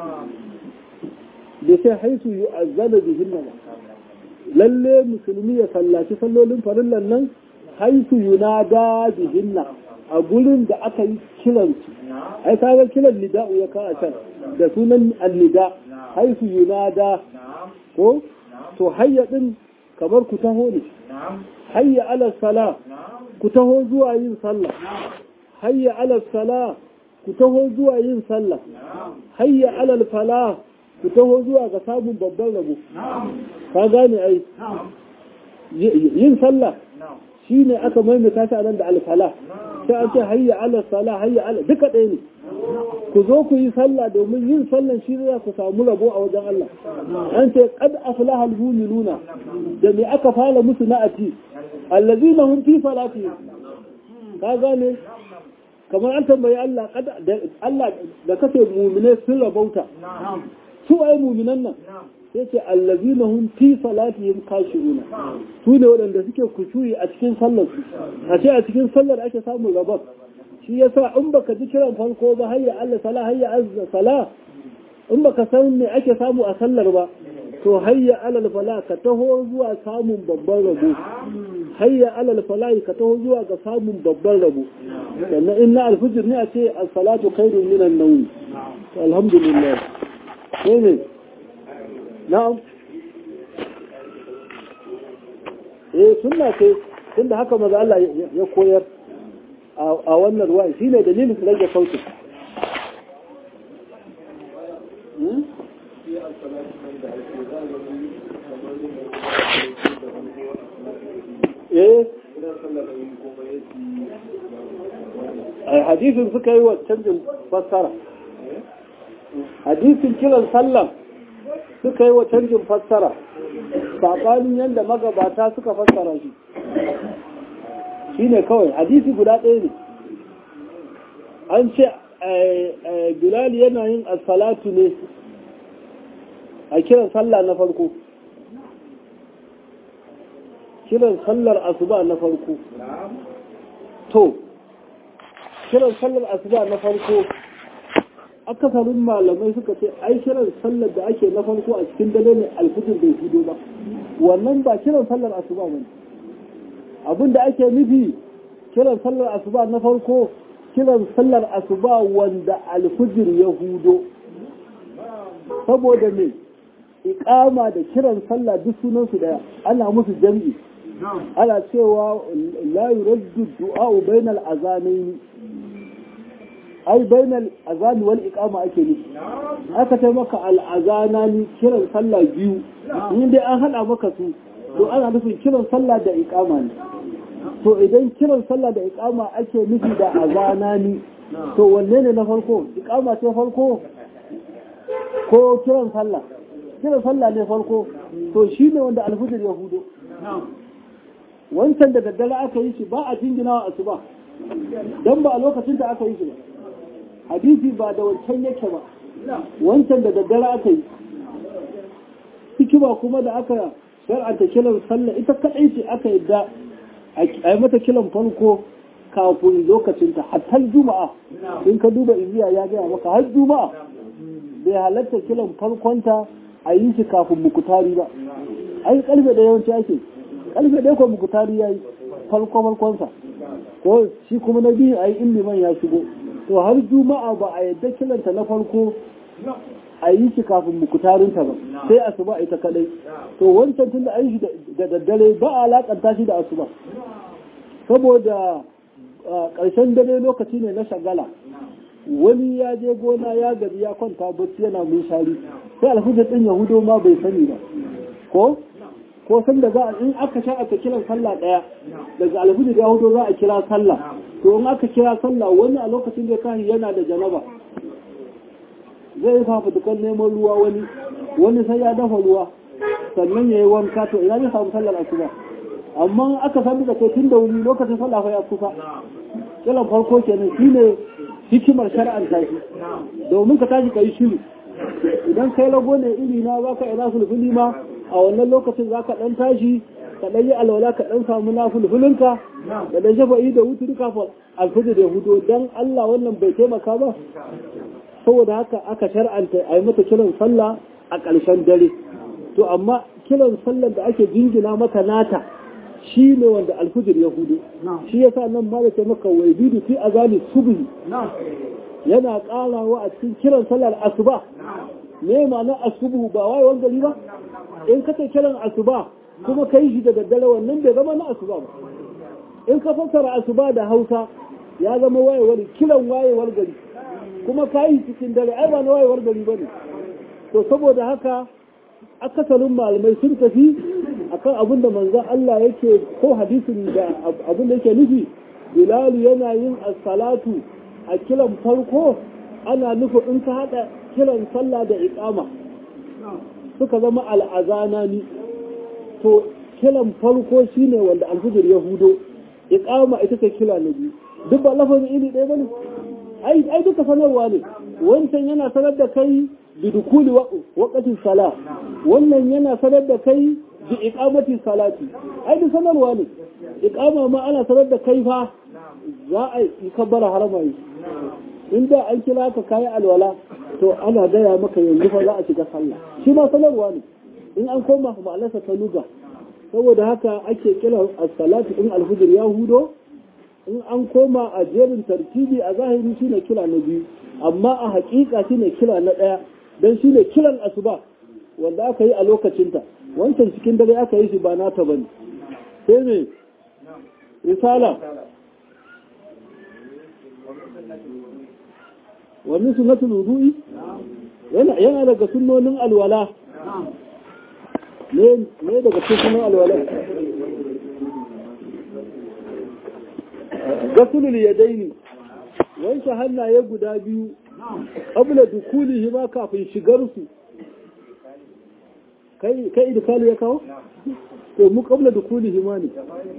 da sai haisu yi azzana bihinna ba lalle musulmi ya sallaci sallolin farillan nan haisu yunada bihinna a gurin da aka yi kiransu ai kaga kiran nida'u ya kawo can da sunan annida haisu yunada ko to hayya din kamar ku taho ne hayya ala sala ku taho zuwa yin sallah hayya ala sala ku taho zuwa yin sallah hayya ala fala ku taho zuwa ga samun babban rabo ka gane ai yin sallah shine aka maimaita shi a nan da alfala sai an ce hayya ala sala hayya ala duka ɗaya ne ku zo ku yi sallah domin yin sallan shi za ku samu rabo a wajen Allah an ce qad aflaha almu'minuna da me aka fara musu na'ati allazina hum fi salati ka gane kamar an tambayi Allah Allah da kace mu'mine sun rabauta su ai mu'minan nan sai ce allazina hum fi salatihim khashi'una su ne waɗanda suke kushuyi a cikin sallar su a ce a cikin sallar ake samun rabon shi yasa in baka ji kiran farko ba hayya Allah sala hayya azza sala in baka san me ake samu a sallar ba to hayya alal fala ka taho zuwa samun babban rabo hayya alal fala ka taho zuwa ga samun babban rabo sannan in na alfijir ne a ce as-salatu khairun minan nawm alhamdulillah sai ne na'am eh sunna ce tunda haka maza Allah ya koyar a wannan ruwa shine dalilin su rage sautin eh hadisin suka yi wa canjin fassara hadisin kiran sallam suka yi wa canjin fassara saɓanin yadda magabata suka fassara shi shi ne kawai hadisi guda ɗaya ne an ce bilal yana yin assalatu ne a kiran sallah na farko kiran sallar asuba na farko to kiran sallar asuba na farko akasarin malamai suka ce ai kiran sallar da ake na farko a cikin dare ne alfijir bai hudo ba wannan ba kiran sallar asuba ba abin da ake nufi kiran sallar asuba na farko kiran sallar asuba wanda alfijir ya hudo saboda me iqama da kiran sallah duk sunan su daya ana musu jam'i ana cewa la yuraddu du'a bainal azanaini ai bainal azani wal iqama ake nufi aka ce maka al azanani kiran sallah biyu in dai an hada maka su to ana nufin kiran sallah da iqama ne to idan kiran sallah da iqama ake nufi da azanani to wanne ne na farko iqama ce farko ko kiran sallah kiran sallah ne farko to shine wanda alfujir ya hudo wancan da daddare aka yi shi ba a jingina wa asuba dan ba a lokacin da aka yi shi ba hadisi ba da wancan yake ba wancan da daddare aka yi hikima kuma da aka shar'anta kiran sallah ita kadai ce aka yadda a yi mata kiran farko kafin lokacinta hatta juma'a in ka duba iziya ya gaya maka har juma'a bai halatta kiran farkonta a yi shi kafin mukutari ba ai karfe da yawanci ake karfe da ko mukutari ya yi farko farkonsa ko shi kuma na biyu a yi liman ya shigo to har juma'a ba a yadda kilanta na farko a yi shi kafin mukutarinta ba sai asuba ita kadai to wancan tun da an shi da daddare ba a alakanta shi da asuba saboda ƙarshen dare lokaci ne na shagala wani ya je gona ya gabi ya kwanta bacci yana shari sai alhujjar ɗin yahudo ma bai sani ba ko ko san da za a in aka sha aka kiran sallah ɗaya daga alhujjar yahudo za a kira sallah to in aka kira sallah wani a lokacin da kahi yana da janaba zai yi fafutukan neman ruwa wani wani sai ya dafa ruwa sannan ya yi wanka to ina zai samu sallar asuba amma aka sami da kai tun da wuri lokacin sallah ya kusa kiran farko kenan shine hikimar shar'an tashi domin ka tashi ka yi shiru idan kai lago ne iri na za ka ina fulfuli ma a wannan lokacin za ka ɗan tashi ka ɗan yi alwala ka ɗan samu na fulfulinka da ɗan shafa'i da wutu duka alfijir da hudu don Allah wannan bai taimaka ba saboda haka aka shar'anta a yi mata kiran sallah a ƙarshen dare to amma kiran sallar da ake jingina mata nata shi ne wanda alfijir ya hudu shi ya sa nan malaka maka wai bidu fi azali subhi yana ƙarawa a cikin kiran sallar asuba me ma'ana asubu ba wai wani gari ba in ka kiran asuba kuma kai shi da daddare wannan bai zama na asuba ba in ka fassara asuba da hausa ya zama wayewar kiran wayewar gari kuma ka yi cikin dare ai ba na wayewar gari ba ne to saboda haka akasarin malamai sun tafi akan abin da manzon Allah yake ko hadisin da abin da yake nufi Bilal yana yin as-salatu a kiran farko ana nufin in ka hada kiran sallah da iqama suka zama al'azana ni to kiran farko shine wanda alfujir ya hudo iqama ita ce kila na biyu duk ba lafazin iri ɗaya bane ai ai duka sanarwa ne wancan yana sanar da kai bi dukuli waqtin sala wannan yana sanar da kai bi iqamati salati ai duk sanarwa ne iqama ma ana sanar da kai fa za a yi kabbara harama yi inda an kira ka kayi alwala to ana gaya maka yanzu fa za a shiga sallah shi ma sanarwa ne in an koma ma'anarsa ta luga saboda haka ake kira as-salatu in al-fajr ya hudo in an koma a jerin tartibi a zahiri shine kira na biyu amma a hakika shine kira na daya dan shine kiran asuba wanda da aka yi a lokacinta wancan cikin dare aka yi shi ba nata bane sai ne risala wani sunnatul wudu'i yana daga sunnonin alwala ne daga cikin sunnonin alwala gasulul yadaini wanke hannaye guda biyu qabla dukulihi ma kafin shigar su kai kai idkalu ya kawo to mu qabla dukulihi ma ne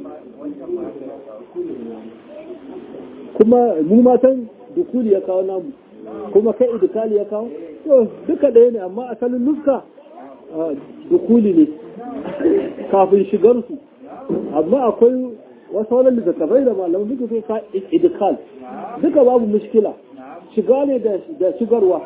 kuma mu matan dukuli ya kawo namu kuma kai idkali ya kawo to duka ɗaya ne amma asalin nuska dukuli ne kafin shigar su amma akwai wasu wani littattafai da malamu duka sai ka idikal duka babu mushkila shiga ne da shigarwa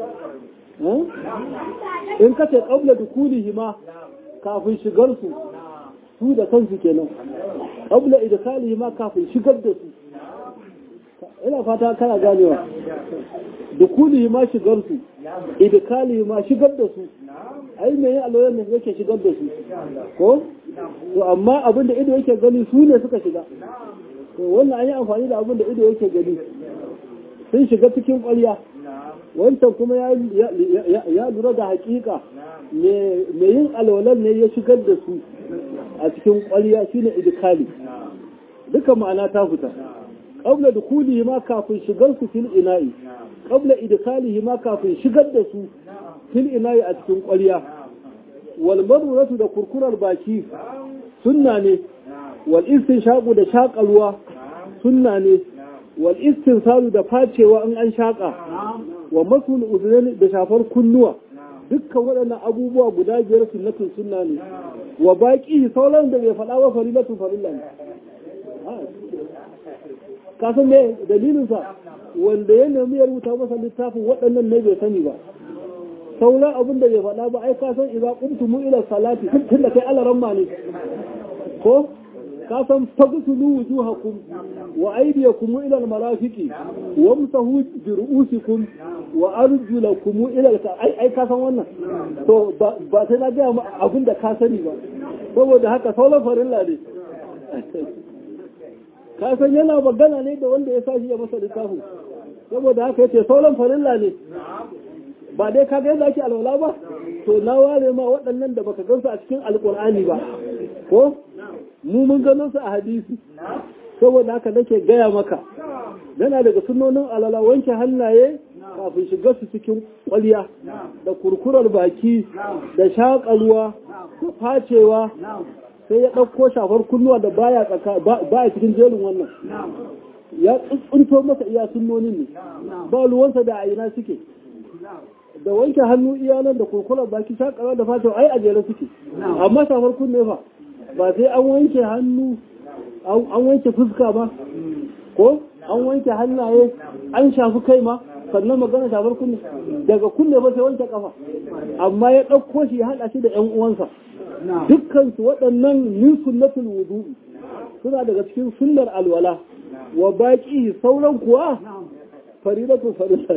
in ka ce ƙabla dukulihi ma kafin shigar su su da kansu kenan ƙabla idikalihi ma kafin shigar da su ina fata kana ganewa dukulihi ma shigar su idikalihi ma shigar da su ai me yin aloyan ne yake shigar da su ko to amma abin da ido yake gani su ne suka shiga to wannan an yi amfani da abin da ido yake gani sun shiga cikin ƙwarya wancan kuma ya lura da hakika me yin alwalan ne ya shigar da su a cikin ƙwarya shine idikali duka ma'ana ta fita qabla dukulihi ma kafin shigar su fil ina'i qabla idkalihi ma kafin shigar da su fil ina'i a cikin ƙwarya wal maruratu da kurkurar baki sunna ne wal istinshaqu da shaƙalwa sunna ne wal istinsalu da facewa in an shaƙa wa masul udhun da shafar kunnuwa dukkan waɗannan abubuwa guda biyar sunnatun sunna ne wa baki sauran da bai faɗa wa farilatu farilla ne ka san me dalilinsa wanda ya nemi ya rubuta masa littafin waɗannan ne bai sani ba sauran abin da bai faɗa ba ai ka san idza qumtum ila salati tun da kai alaramma ne ko ka san fagsulu wujuhakum wa aydiyakum ila almarafiqi wamsahu bi ru'usikum wa arjulakum ila ai ai ka san wannan to ba sai na ga abin da ka sani ba saboda haka sauran farilla ne ka san yana magana ne da wanda ya sashi ya masa littafin saboda haka yace sauran farilla ne ba dai ka ga yadda ake alwala ba to na ware ma waɗannan da baka gansu a cikin alƙur'ani ba ko mu mun gano su a hadisi saboda haka nake gaya maka yana daga sunonin alala wanke hannaye kafin shiga su cikin kwaliya da kurkurar baki da shaƙa da facewa sai ya ɗauko shafar kunnuwa da baya tsaka baya cikin jerin wannan ya tsuntsunto masa iya sunnonin ne ba ruwansa da aina suke da wanke hannu iyalan da kurkurar baki shakarwa da fata ai a jere suke amma shafar kunne fa ba sai an wanke hannu an wanke fuska ba ko an wanke hannaye an shafi kai ma sannan magana shafar kunne daga kunne ba sai wanke kafa amma ya ɗauko shi ya haɗa shi da ƴan uwansa dukkansu waɗannan min sunnatul wudu'i suna daga cikin sunnar alwala wa baki sauran kuwa faridatu farilla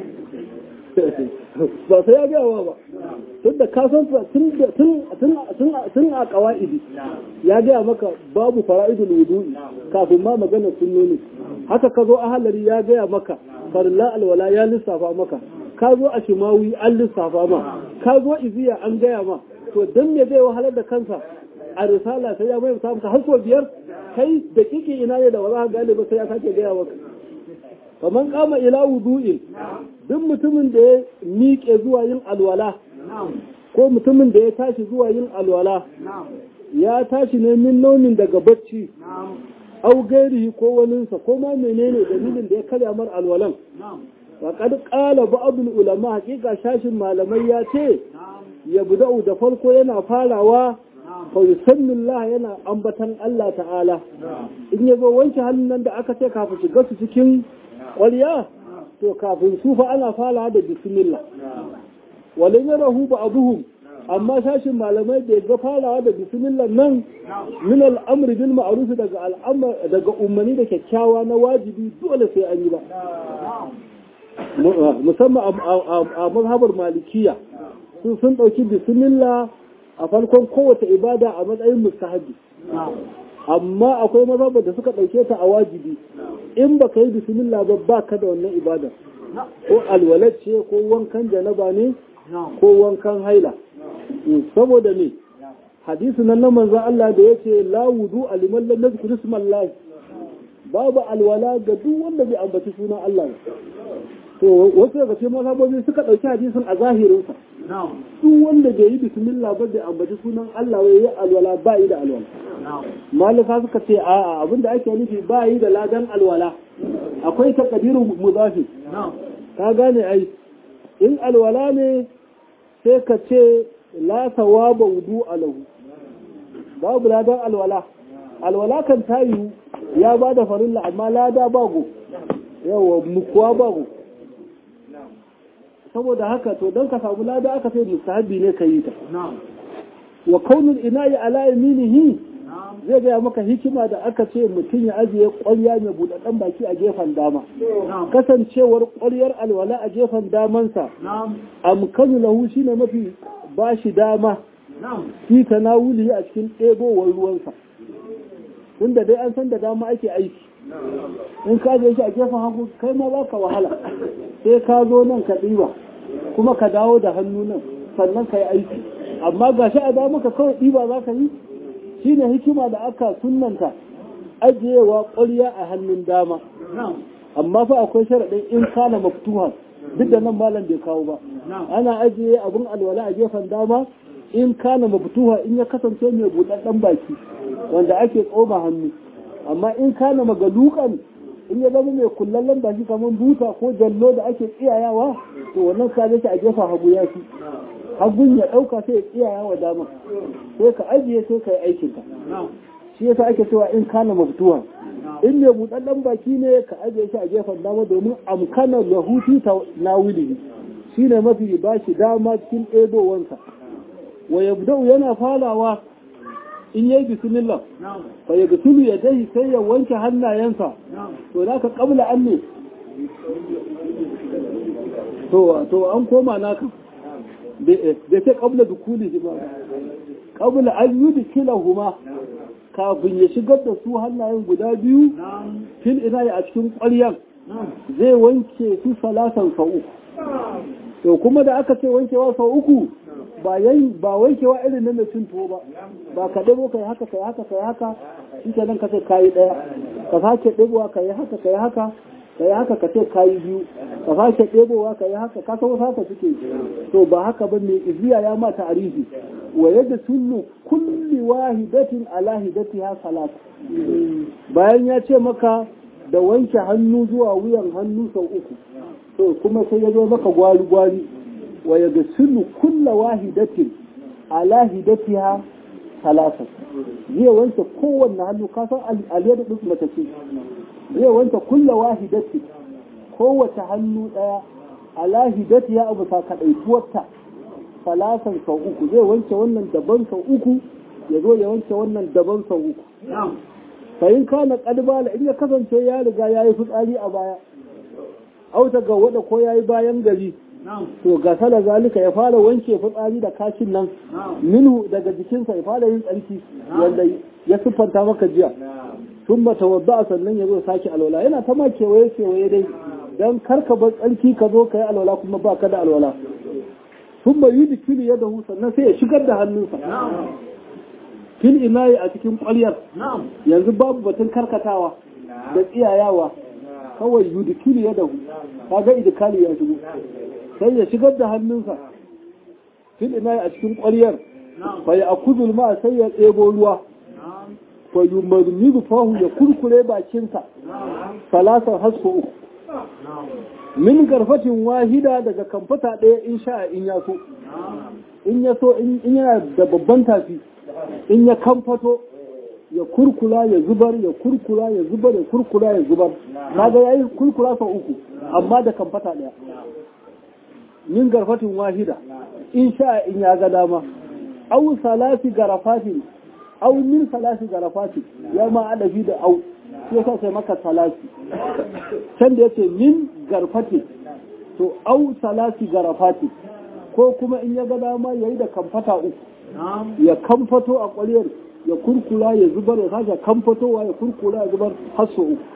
ba sai ya gawa ba tun da kasan tun a kawa'idi ya gaya maka babu fara'idul wudu'i kafin ma magana sunnoni haka ka zo a halari ya gaya maka farilla alwala ya lissafa maka ka zo a shimawi an lissafa ma ka zo iziya an gaya ma to dan me zai wahalar da kansa a risala sai ya mai samu har so biyar kai da kike ina ne da ba za ka gane ba sai ya sake gaya maka kaman kama ila wudu'in duk mutumin da ya miƙe zuwa yin alwala ko mutumin da ya tashi zuwa yin alwala ya tashi ne min nomin daga bacci au gairihi ko waninsa ko ma menene dalilin da ya karya mar alwalan faƙad ƙala ba'adul ulama hakika shashin malamai ya ce ya buda'u da farko yana farawa fa yusannillah yana ambatan Allah ta'ala in ya zo wanke hannun nan da aka ce kafin shiga su cikin ƙwarya to kafin su fa ana fara da bismillah walin ya rahu ba abuhum amma sashin malamai da ga farawa da bismillah nan min al'amri bil ma'ruf daga al'amr daga ummani da kyakkyawa na wajibi dole sai an yi ba musamman a mazhabar malikiya su sun ɗauki bismillah a farkon kowace ibada a matsayin mustahabi amma akwai mazhabar da suka ɗauke ta a wajibi in ba ka yi bismillah ba ba ka da wannan ibada ko alwalat ce ko wankan janaba ne ko wankan haila saboda ne hadisi nan na manzon Allah da yace la wudu aliman lam yazkur ismallah babu alwala ga duk wanda bai ambaci sunan Allah ba to wasu daga cikin mazhabobi suka dauki hadisin a zahirin sa duk wanda bai yi bismillah ba bai ambaci sunan Allah ba yayi alwala ba yi da alwala malika suka ce a'a abinda ake nufi ba yi da ladan alwala akwai takadiru mudafi ka gane ai in alwala ne sai ka ce la sawaba wudu alahu babu ladan alwala alwala kan tayu ya ba da farilla amma lada bago yawa mukuwa bago saboda haka to don ka samu lada aka sai mustahabi ne ka yi ta wa kaunin ina yi ala yaminihi zai gaya maka hikima da aka ce mutum ya ajiye ƙwarya mai buɗaɗɗen baki a gefen dama kasancewar ƙwaryar alwala a gefen damansa amkanu lahu shine mafi ba shi dama fi tanawuli a cikin ɗebowar ruwansa tunda dai an san da dama ake aiki in ka je shi a gefen hagu kai ma za ka wahala sai ka zo nan ka ɗiba kuma ka dawo da hannu nan sannan ka yi aiki amma ga shi a dama ka kawai ɗiba za ka yi shi ne hikima da aka sunanta ajiyewa ƙwarya a hannun dama amma fa akwai sharaɗin in kana maftuha duk da nan malam bai kawo ba ana ajiye abin alwala a gefen dama in kana maftuha in ya kasance mai buɗaɗɗen baki wanda ake tsoma hannu amma in kana magalukan in ya zama mai kullallen baki kamar buta ko jallo da ake tsiyayawa to wannan ka shi a gefen hagu ya fi hagun ya ɗauka sai ya tsiyaya wa dama sai ka ajiye sai ka yi aikinka shi yasa ake cewa in kana maftuha in mai buɗaɗɗen baki ne ka ajiye shi a gefen dama domin amkana lahuti ta nawili shi ne mafi ba shi dama cikin ɗebowansa wa yabda'u yana falawa in yayi bismillah fa yaghsilu yadayhi sai ya wanke hannayensa to da ka kabla an ne to to an koma naka da ce kabla dukuli ba kabla an yudkilahuma kafin ya shigar da su hannayen guda biyu fil ina a cikin ƙwaryan zai wanke su salasan sau uku to kuma da aka ce wankewa sau uku ba ba wankewa irin na mai cin tuwo ba ba ka ɗebo ka yi haka ka yi haka ka yi haka shi ke nan ka ce ka yi ɗaya ka sake ɗebowa ka yi haka ka yi haka ka yi haka ka ce ka yi biyu ka sake ɗebowa ka yi haka ka san wasu haka suke to ba haka ba mai iziya ya ma ta'arifi wa yadda tullu kulli wahidatin ala hidatiha salat bayan ya ce maka da wanke hannu zuwa wuyan hannu sau uku to kuma sai ya zo maka gwari gwari wa ya gasilu kulla wahidatin ala hidatiha salasa zai wanke kowanne hannu kasan aliyar da mace ce zai wanke kulla wahidatin kowace hannu daya ala hidatiha abu sa kadaituwarta salasan sau uku zai wanke wannan daban sau uku ya zo ya wanke wannan daban sau uku fahim kana kadbala in ya kasance ya riga ya yi fitsari a baya auta ga wada ko ya yi bayan gari to ga sala zalika ya fara wanke fitsari da kashin nan minhu daga jikinsa ya fara yin tsarki wanda ya siffanta maka jiya sun ba tawadda sannan ya zo sake alwala yana ta ma kewaye kewaye dai dan karka bar tsarki ka zo ka yi alwala kuma ba ka da alwala sun ba yi dikili ya dahu sannan sai ya shigar da hannunsa fil inayi a cikin ƙwaryar yanzu babu batun karkatawa da tsiyayawa kawai yudikili ya dahu kaga idikali ya shigo sai ya shigar da hannunsa fil inayi a cikin ƙwaryar fa ya akuzul ma sai ya ɗebo ruwa fa yumarmidu fahu ya kurkure bakinsa salasan hasko uku min garfatin wahida daga kamfata ɗaya in sha in ya so in ya so in yana da babban tafi in ya kamfato ya kurkula ya zubar ya kurkula ya zubar ya kurkula ya zubar kaga yayi kurkula sau uku amma da kamfata ɗaya min garfatin wahida in sha in ya ga dama au salasi garafatin au min salasi garafatin ya ma adafi da au sai sa sai maka salasi can da yace min garfatin to au salasi garafatin ko kuma in ya ga dama ya yi da kamfata uku ya kamfato a ƙwaryar ya kurkula ya zubar ya sake kamfatowa ya kurkula ya zubar har sau uku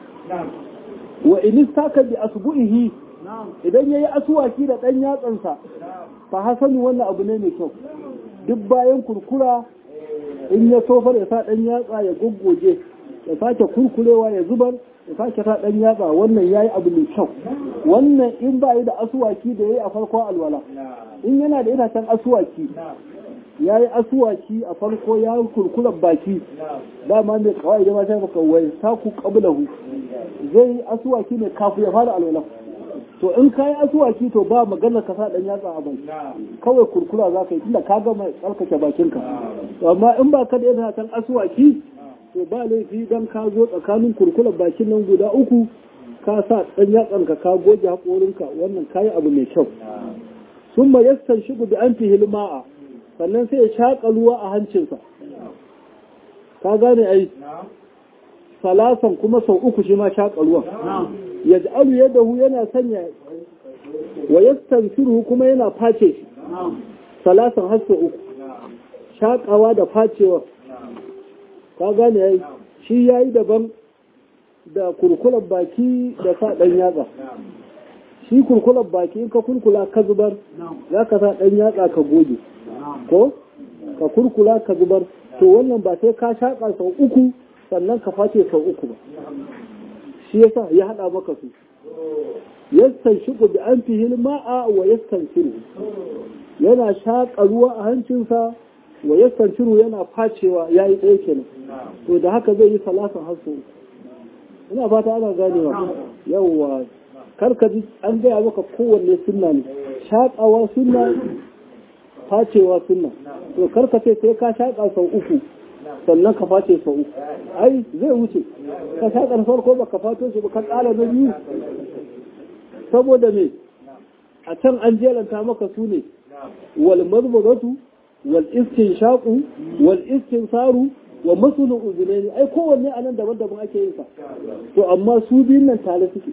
wa in istaka bi asbu'ihi idan yayi aswaki da dan yatsansa fa hasanu wannan abu ne mai kyau duk bayan kurkura in ya tofar ya sa dan yatsa ya goggoje ya sake kurkurewa ya zubar ya sake sa dan yatsa wannan yayi abu mai kyau wannan in ba yi da aswaki da yayi a farkon alwala in yana da itacen aswaki ya yi asuwaki a farko ya yi kurkuren baki dama mai kawai da mata maka wai saku qablahu zai yi asuwaki ne kafin ya fara alwala to in ka yi asuwaki to ba maganar ka sa dan yatsa a baki kawai kurkura za ka yi tunda ka gama tsarkake bakinka amma in ba ka da yana tan asuwaki to ba laifi dan ka zo tsakanin kurkuren bakin nan guda uku ka sa dan yatsan ka ka goge haƙorinka wannan kayi abu mai kyau sun ma yastan shigo bi an fi hilma'a sannan sai ya shaƙa ruwa a hancinsa ka gane ai salasan kuma sau uku shi ma shaƙa ruwan ya ji'alu yadda hu yana sanya wa yastan firu kuma yana face shi salasan har sau uku shaƙawa da facewa ka gane ai shi ya yi daban da kurkulan baki da sa ɗan yatsa shi kurkulan baki in ka kurkula ka zubar za ka sa ɗan yatsa ka goge ko ka kurkula ka zubar to wannan ba sai ka shaƙa sau uku sannan ka face sau uku ba shi yasa ya haɗa maka su yastan shigo da an fi ma'a wa yastan shiru yana shaƙa ruwa a hancinsa wa yastan shiru yana facewa ya yi ɗaya kenan to da haka zai yi salasan har sau ina fata ana ganewa yawwa karka ji an gaya maka kowanne sunna ne shaƙawa sunna facewa sunna to karka ce sai ka shaƙa sau uku sannan ka face sau uku ai zai wuce ka shaƙa farko ba ka fato shi ba ka ƙara na biyu saboda me a can an jelanta maka su ne wal mazmuzatu wal istinshaqu wal istinsaru wa masulun uzunaini ai kowanne anan daban-daban ake yin sa to amma su biyun nan tare suke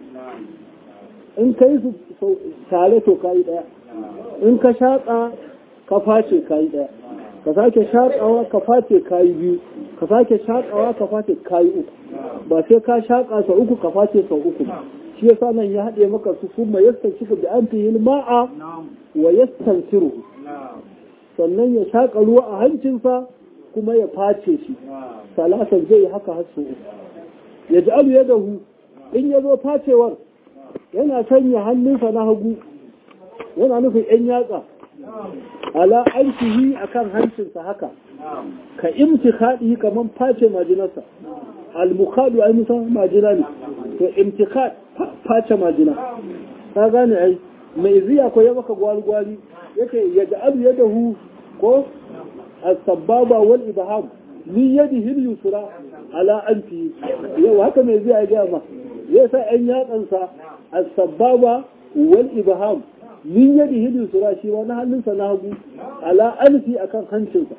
in ka yi su tare to kayi daya in ka shaƙa ka face kayi daya ka sake shaƙawa ka face kayi biyu ka sake shaƙawa ka face kayi uku ba sai ka shaƙa sau uku ka face sau uku shi yasa nan ya haɗe maka su kuma yastan shi da an fi ma'a wa yastan siru sannan ya shaƙa ruwa a hancinsa kuma ya face shi salasan zai yi haka har sau uku ya ji alu ya dahu in ya zo facewar yana sanya hannunsa na hagu yana nufin ‘yan yatsa ala arshihi a kan hancinsa haka ka imti kaɗi kamar face majinarsa almukadu ai musa majina ne to imtikad face majina ka gane ai mai ziya ko ya maka gwalgwali yake ya ja'alu ya dahu ko as-sababa wal ibham min yadihi al-yusra ala anfi yau haka mai ziya ya ga ma zai sa ‘yan yatsansa a sababa wal ibham min yadi hidu sura shi wani hannunsa na hagu ala alfi akan hancinsa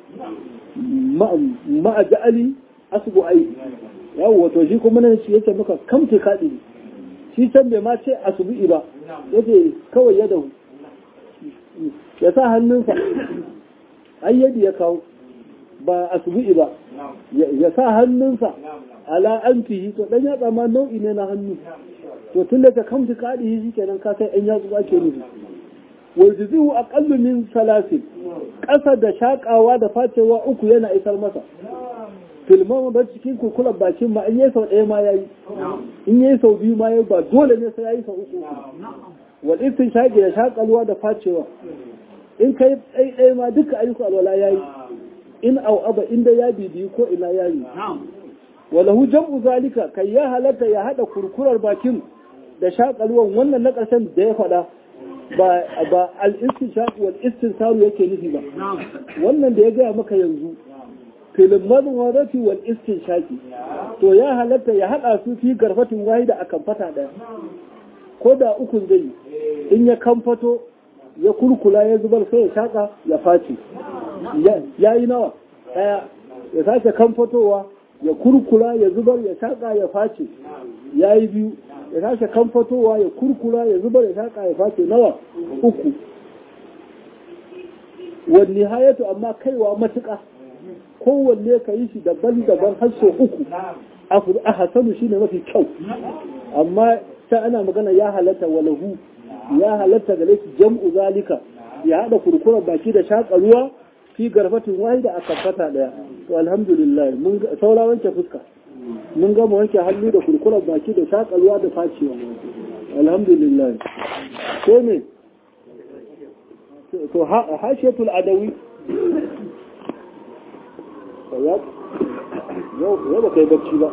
ma'a ja'ali asbu ai yawo wato shi kuma nan shi yake maka kamce kaɗi shi can bai ma ce asubu'i ba yake kawai ya dahu ya sa hannunsa ai yadi ya kawo ba asubu'i ba ya sa hannunsa ala an fihi to dan yatsa ma nau'i ne na hannu to tun da ka kamta kaɗi shi kenan ka sai ɗan yatsu ake nufi wal jizihu aqallu min salasin ƙasa da shakawa da facewa uku yana isar masa filman ba cikin kurkulan bakin ma in yi sau ɗaya ma yayi in yi sau biyu ma yayi ba dole ne sai yayi sau uku wal istin shaƙi da shakalwa da facewa in kai ɗaya ma duka ayyuka alwala yayi in au aba inda ya bibiyi ko ina yayi walahu jam'u zalika kai ya halatta ya hada kurkurar bakin da shakalwan wannan na ƙarshen da ya faɗa ba ba al-istinshaq wal istinsaru yake nufi ba wannan da ya gaya maka yanzu filin madwarati wal istinshaqi to ya halatta ya hada su fi garfatin wahida a kamfata daya ko da ukun zai in ya kamfato ya kurkula ya zubar sai ya shaka ya face ya yi nawa daya ya sake kamfatowa ya kurkura ya zubar ya shaƙa ya face ya yi biyu ya tashi kamfatowa ya kurkura ya zubar ya shaƙa ya face nawa uku wani hayatu amma kaiwa matuƙa kowanne ka yi shi daban-daban har sau uku a hasanu shine mafi kyau amma ta ana magana ya halatta walahu ya halatta gare shi jam'u zalika ya haɗa kurkurar baki da shaƙa ruwa fi garfatin wahida a kafata ɗaya to alhamdulillah mun saura wanke fuska mun gama wanke hannu da kurkurar baki da shaƙa ruwa da facewa alhamdulillah sai ne to hashiyatul adawi yau ba kai bacci ba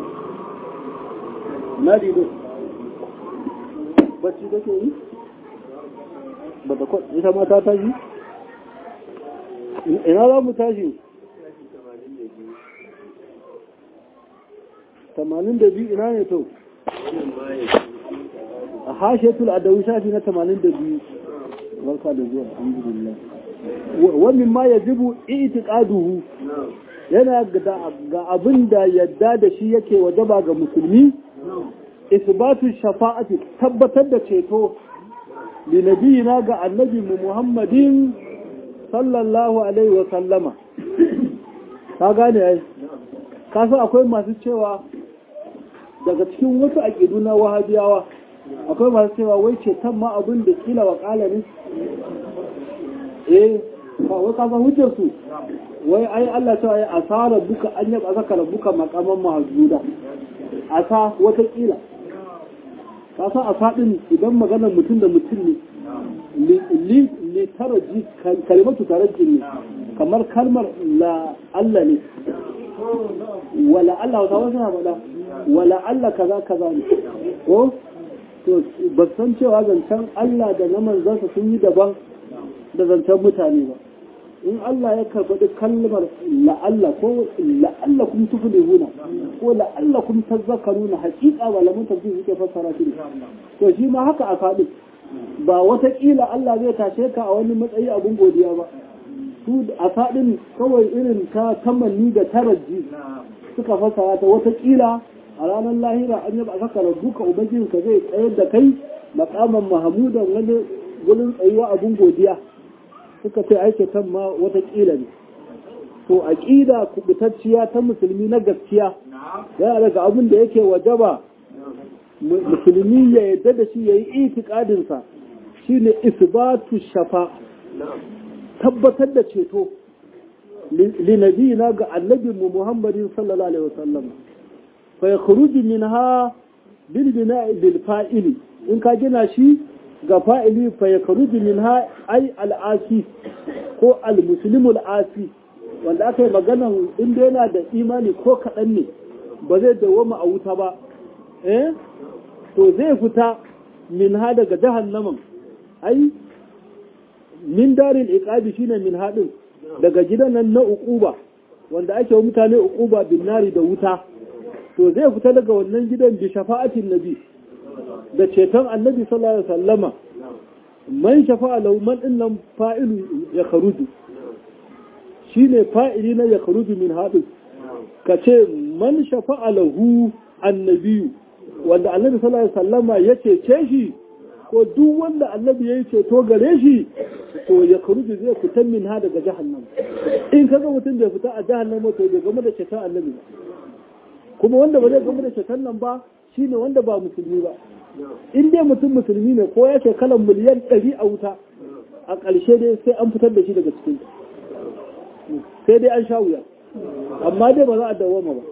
na dido bacci kake yi ba da kwan ita ma ta tashi ina za mu tashi tamanin da biyu ina ne to a hashetul adawi shafi na tamanin da biyu barka da zuwa alhamdulillah wannan ma ya jibu itiqaduhu yana ga abin da yadda da shi yake wajaba ga musulmi isbatu shafa'ati tabbatar da ceto li nabiyina ga annabi mu muhammadin sallallahu alaihi wa sallama ka gane ai ka san akwai masu cewa daga cikin wasu aqidu na wahabiyawa akwai masu cewa wai ceton ma abin da kila wa kala ne eh wai ka san hujjar su wai ai Allah cewa ya asara buka an yaba zaka buka makaman mahjuda asa wata kila ka san asa din idan maganar mutum da mutum ne li li taraji kalimatu taraji ne kamar kalmar la Allah ne wala Allah wata wasu na faɗa wala Allah kaza kaza ne ko to ba san cewa zancen Allah da na manzansa sun yi daban da zancen mutane ba in Allah ya karɓi kalmar la'alla ko la'alla kun tuflihuna ko la'alla kun tazakkaruna haƙiƙa malaman tafsir suke fassara shi to shi ma haka a faɗi ba wataƙila Allah zai tashe ka a wani matsayi abun godiya ba su a faɗin kawai irin ta tamanni da taraji suka fassara ta wataƙila a ranar lahira an yaba saka rabbuka ubangijinka zai tsayar da kai makaman mahamudan wani gurin tsayuwa abun godiya suka ce aike kan ma watakila ne to aqida kubutacciya ta musulmi na gaskiya yana daga abin da yake wajaba musulmi ya yadda da shi yayi itikadin sa shine isbatu shafa tabbatar da ceto li nabiyina ga annabi mu Muhammadin sallallahu alaihi wasallam fa yakhruju minha bil bina'i bil fa'ili in ka gina shi ga fa'ili fa ya karuji min ha ai al'asi ko al-musulmul asi wanda aka yi magana inda yana da imani ko kaɗan ne ba zai dawoma a wuta ba eh to zai fita min ha daga jahannaman ai min darin iqabi shine min haɗin daga gidan nan na uquba wanda ake wa mutane uquba bin nari da wuta to zai fita daga wannan gidan bi shafa'atin nabi da ceton annabi sallallahu alaihi wasallama man shafa'a lahu man dinnan fa'ilu ya kharuju shine fa'ili na ya kharuju min hadu kace man shafa'a lahu annabiyu wanda annabi sallallahu alaihi wasallama ya cece shi ko duk wanda annabi yayi ceto gare shi to ya kharuju zai fita min ha daga jahannam in kaga mutum bai fita a jahannama to bai game da ceton annabi ba kuma wanda ba zai game da ceton nan ba shine wanda ba musulmi ba in dai mutum musulmi ne ko ya kalan miliyan ɗari a wuta a ƙarshe dai sai an fitar da shi daga cikin sai dai an sha wuya amma dai ba za a dawoma ba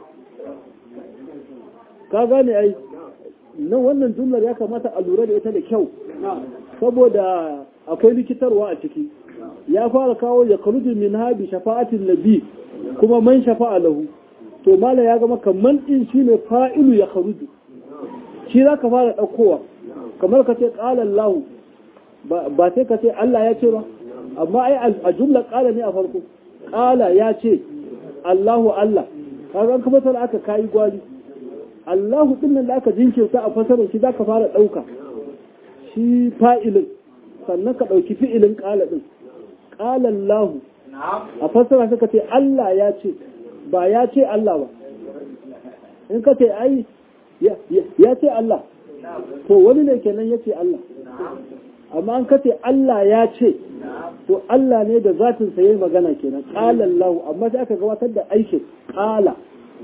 ka gane ai nan wannan jumlar ya kamata a lura da ita da kyau saboda akwai likitarwa a ciki ya fara kawo ya karudu min habi shafa'atin nabi kuma man shafa'a lahu to mala ya gama kamar din shine fa'ilu ya karudu shi za ka fara ɗaukowa kamar ka ce ƙalar lahu ba sai ka ce Allah ya ce ba amma ai a jumla ƙala ne a farko ƙala ya ce Allahu Allah kaga ka fasara aka kayi gwali Allahu din nan da aka jinkirta a fasarar shi za ka fara ɗauka shi fa'ilin sannan ka ɗauki fi'ilin ƙala ɗin ƙalar lahu a fasara suka ce Allah ya ce ba ya ce Allah ba in ka ce ai ya ce Allah to wani ne kenan ya ce Allah amma an kace Allah ya ce to Allah ne da zatin sa yayi magana kenan qala Allah amma sai aka gabatar da aikin qala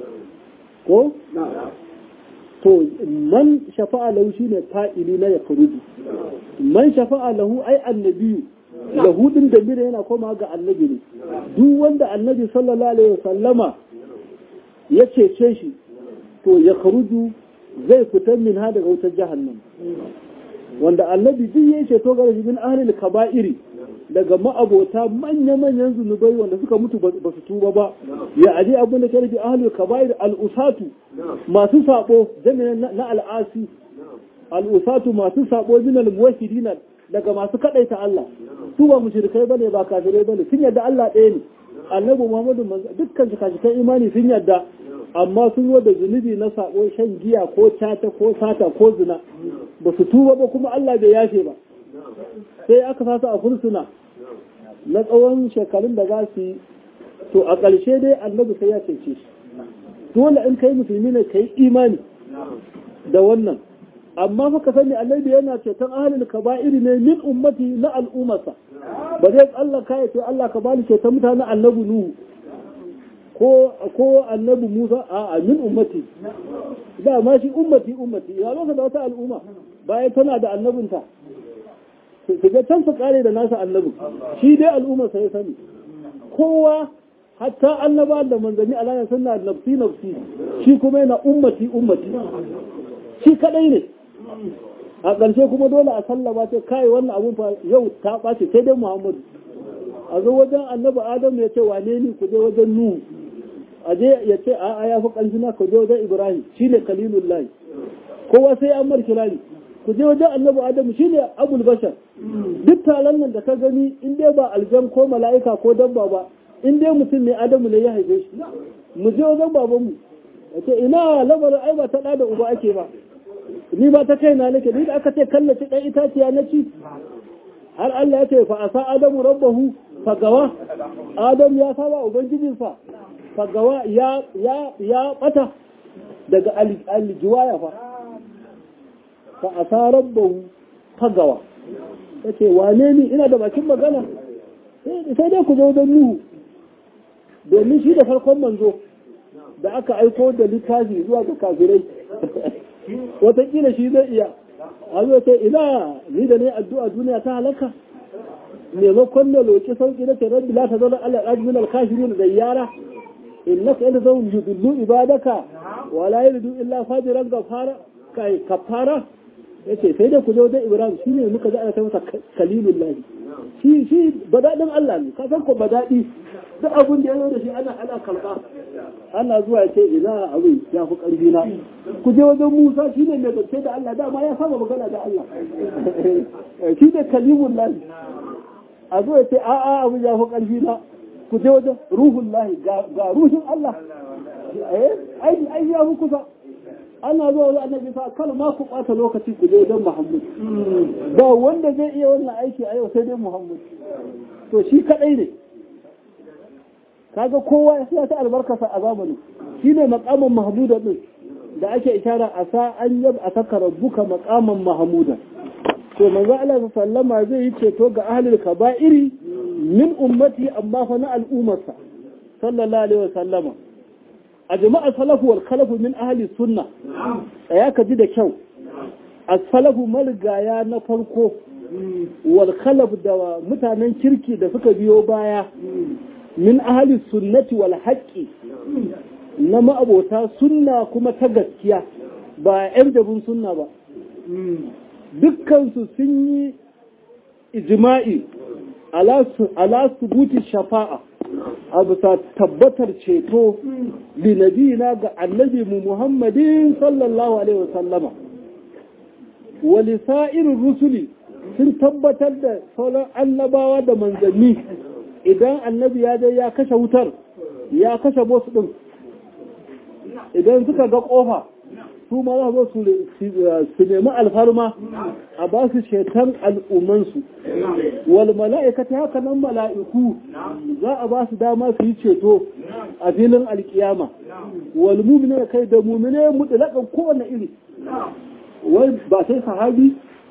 ko to man shafa'a lahu shine fa'ili na yakhruju man shafa'a lahu ai annabiyu lahu din da mira yana koma ga annabi ne duk wanda annabi sallallahu alaihi wasallama ya cece shi to ya kharuju zai fitar min ha daga wutar jahannam wanda annabi duk ya ceto ga shi min ahlil kaba'iri daga ma'abota manya-manyan zunubai wanda suka mutu ba su tuba ba ya aje abin da ke rufe ahlul kaba'ir al'usatu masu sabo jami'an na al'asi al'usatu masu sabo min al-muwahhidina daga masu kadaita Allah su ba mushrikai bane ba kafirai bane sun yadda Allah ɗaya ne annabi Muhammadu dukkan shikashikan imani sun yadda amma sun yi da zunubi na sabo shan giya ko cata ko sata ko zina ba su tuba ba kuma Allah bai yafe ba sai aka fasa a fursuna na tsawon shekarun da za su yi to a ƙarshe dai annabi sai ya cece shi dole in kai musulmi ne kai imani da wannan amma fa ka sani annabi yana ceton ahlul kaba'iri ne min ummati na al'ummarsa ba zai tsallaka ya ce Allah ka bani ceton mutanen annabi nuhu ko ko annabi Musa a min ummati da ma shi ummati ummati ya lokacin da wata al'umma bayan tana da annabinta su ga can su kare da nasa annabin shi dai al'umma sai sani kowa hatta annaba da manzanni Allah suna nafsi nafsi shi kuma yana ummati ummati shi kadai ne a ƙarshe kuma dole a sallama ce kai wannan abun fa yau ta ɓace sai dai Muhammadu a zo wajen annabi Adam ya ce wane ni ku je wajen Nuhu a je ya ce a ya fi ƙarfi na ku je wajen Ibrahim shine Khalilullahi kowa sai an mar kirari ku je wajen annabi Adam shine Abul Bashar duk taron nan da ka gani in dai ba aljan ko mala'ika ko dabba ba in dai mutum ne Adamu ne ya haife shi mu je wajen babanmu ya ce ina labarin ai ba ta da uba ake ba ni ba ta kaina nake ni da aka ce kallaci ɗan itaciya na ci har Allah ya ce fa asa adamu rabbahu fagawa adam ya saba ubangijinsa fagawa ya ya ya bata daga aljiwaya fa fa asa rabbahu fagawa yace wane ni ina da bakin magana sai dai ku zo don nuhu domin shi da farkon manzo da aka aiko da littafi zuwa ga kafirai watakila shi zai iya a zo sai ina ni da ne addu'a duniya ta halaka maimakon na loki sauki na tarar bila ta zauna Allah ɗaji min alkashirin da yara innaka yadda zan yudullu ibadaka wala yuridu illa fajiran gafara kai kafara yace sai dai ku zo da Ibrahim shine muka ji ana ta masa kalilullah shi shi badadin Allah ne ka san ko badadi duk abun da ya zo da shi ana ana karba ana zuwa ce ina abin ya fi ƙarfi na ku je wajen Musa shi ne mai zance da Allah dama ya saba magana da Allah shi ne kalimun lahi a zo ya ce a a abin ya fi ƙarfi na ku je wajen ruhun lahi ga ruhin Allah ai ya fi kusa ana zuwa wajen annabi sa kal ma ku ɓata lokaci ku je wajen Muhammad ba wanda zai iya wannan aiki a yau sai dai Muhammad to shi kaɗai ne kaga kowa ya siya ta albarkasa a zamanin shine makaman mahmuda din da ake ishara a sa an yab a saka rabbuka makaman mahmuda to manzo Allah sallama zai yi ceto ga ahlul kaba'iri min ummati amma fa na al'ummarsa sallallahu alaihi wasallama a jama'a salafu wal khalafu min ahli sunna tsaya ka ji da kyau as-salafu marigaya na farko wal khalaf da mutanen kirki da suka biyo baya min ahli sunnati wal haqqi na ma'abota sunna kuma ta gaskiya ba yan jabin sunna ba dukkansu sun yi ijma'i ala subuti shafa'a a bisa tabbatar ceto linabina ga annabi mu muhammadin sallallahu alaihi wasallama wali sa'irin rusuli sun tabbatar da sauran annabawa da manzanni idan annabi ya je ya kashe wutar ya kashe bosu din idan suka ga kofa su ma za su nemi alfarma a ba su shetan al'ummansu wal mala'ikata haka nan mala'iku za a ba su dama su yi ceto a filin alkiyama wal mumine kai da mumine mutlaƙan kowane iri wai ba sai sahabi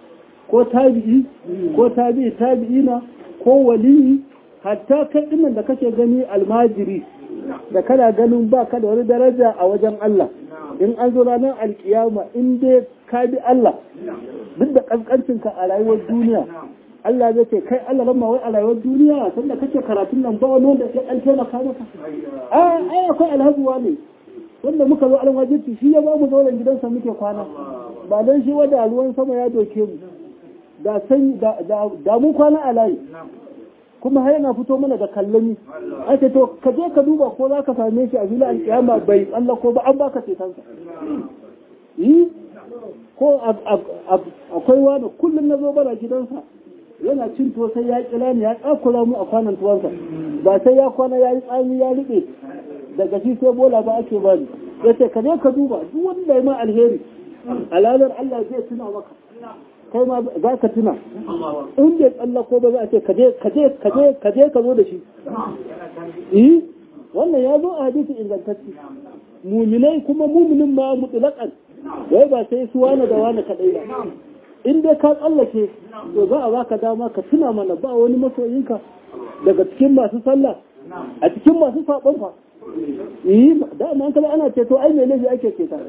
ko tabi'i ko tabi'i tabi'ina ko waliyi hatta kai dinnan da kake gani almajiri da kana ganin ba ka da wani daraja a wajen Allah in an zo ranar alkiyama in dai ka bi Allah duk da kaskancinka a rayuwar duniya Allah zai ce kai Allah lamma wai a rayuwar duniya sanda kake karatun nan ba wani wanda ya ɗan taimaka maka a ai akwai alhazuwa ne wanda muka zo alwajirci shi ya ba mu zauren gidansa muke kwana ba dan shi wanda ruwan sama ya doke mu da san da mun kwana a layi kuma har yana fito mana da kallami ake to ka je ka duba ko za ka same shi a filin alkiyama bai tsallako ba an baka cetonsa yi ko akwai wani kullum na zo bana gidansa yana cin to sai ya kira ni ya tsakura mu a kwanan tuwansa ba sai ya kwana ya yi tsami ya riɓe daga shi sai bola ba ake bani ya ce ka je ka duba duk wanda ya ma alheri alalar Allah zai tuna maka kai ma za ka tuna in bai tsallako ba za a ce kaje kaje kaje kaje ka zo da shi eh wannan ya zo a hadisi ingantacce muminai kuma muminin ma mutlaqan wai ba sai su wani da wani kadai ba in dai ka tsallake to za a baka dama ka tuna mana ba wani masoyinka daga cikin masu sallah a cikin masu saɓon fa yi da an kala ana ceto ai mai laifi ake ceta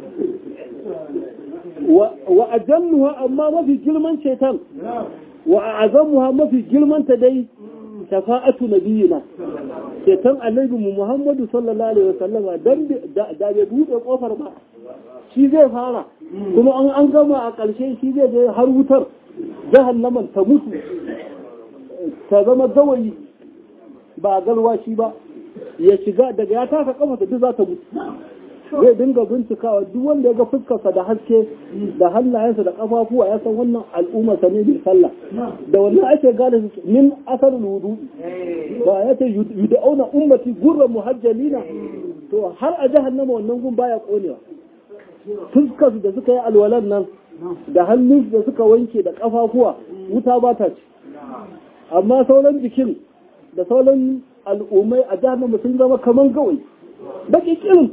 wa ajalluha amma mafi girman ceton wa azamuha mafi girman ta dai shafa'atu nabiyina ceton annabi mu Muhammadu sallallahu alaihi wasallama dan da bai bude kofar ba shi zai fara kuma an an gama a ƙarshe shi zai je har wutar jahannaman ta mutu ta zama gawayi ba garwa shi ba ya shiga daga ya taka kafa ta duk za ta mutu zai dinga bincikawa duk wanda ya ga fuskarsa da haske da hannayensa da kafafuwa ya san wannan al'ummarsa ne bin sallah da wannan ake gane su min asarul wudu ba ya ce yud'auna ummati gurra muhajjalina to har a jahannama wannan gun baya konewa fuskarsu da suka yi alwalan nan da hannunsu da suka wanke da kafafuwa wuta ba ta ci amma sauran jikin da sauran al'ummai a jahannama sun zama kaman gawai baki kirin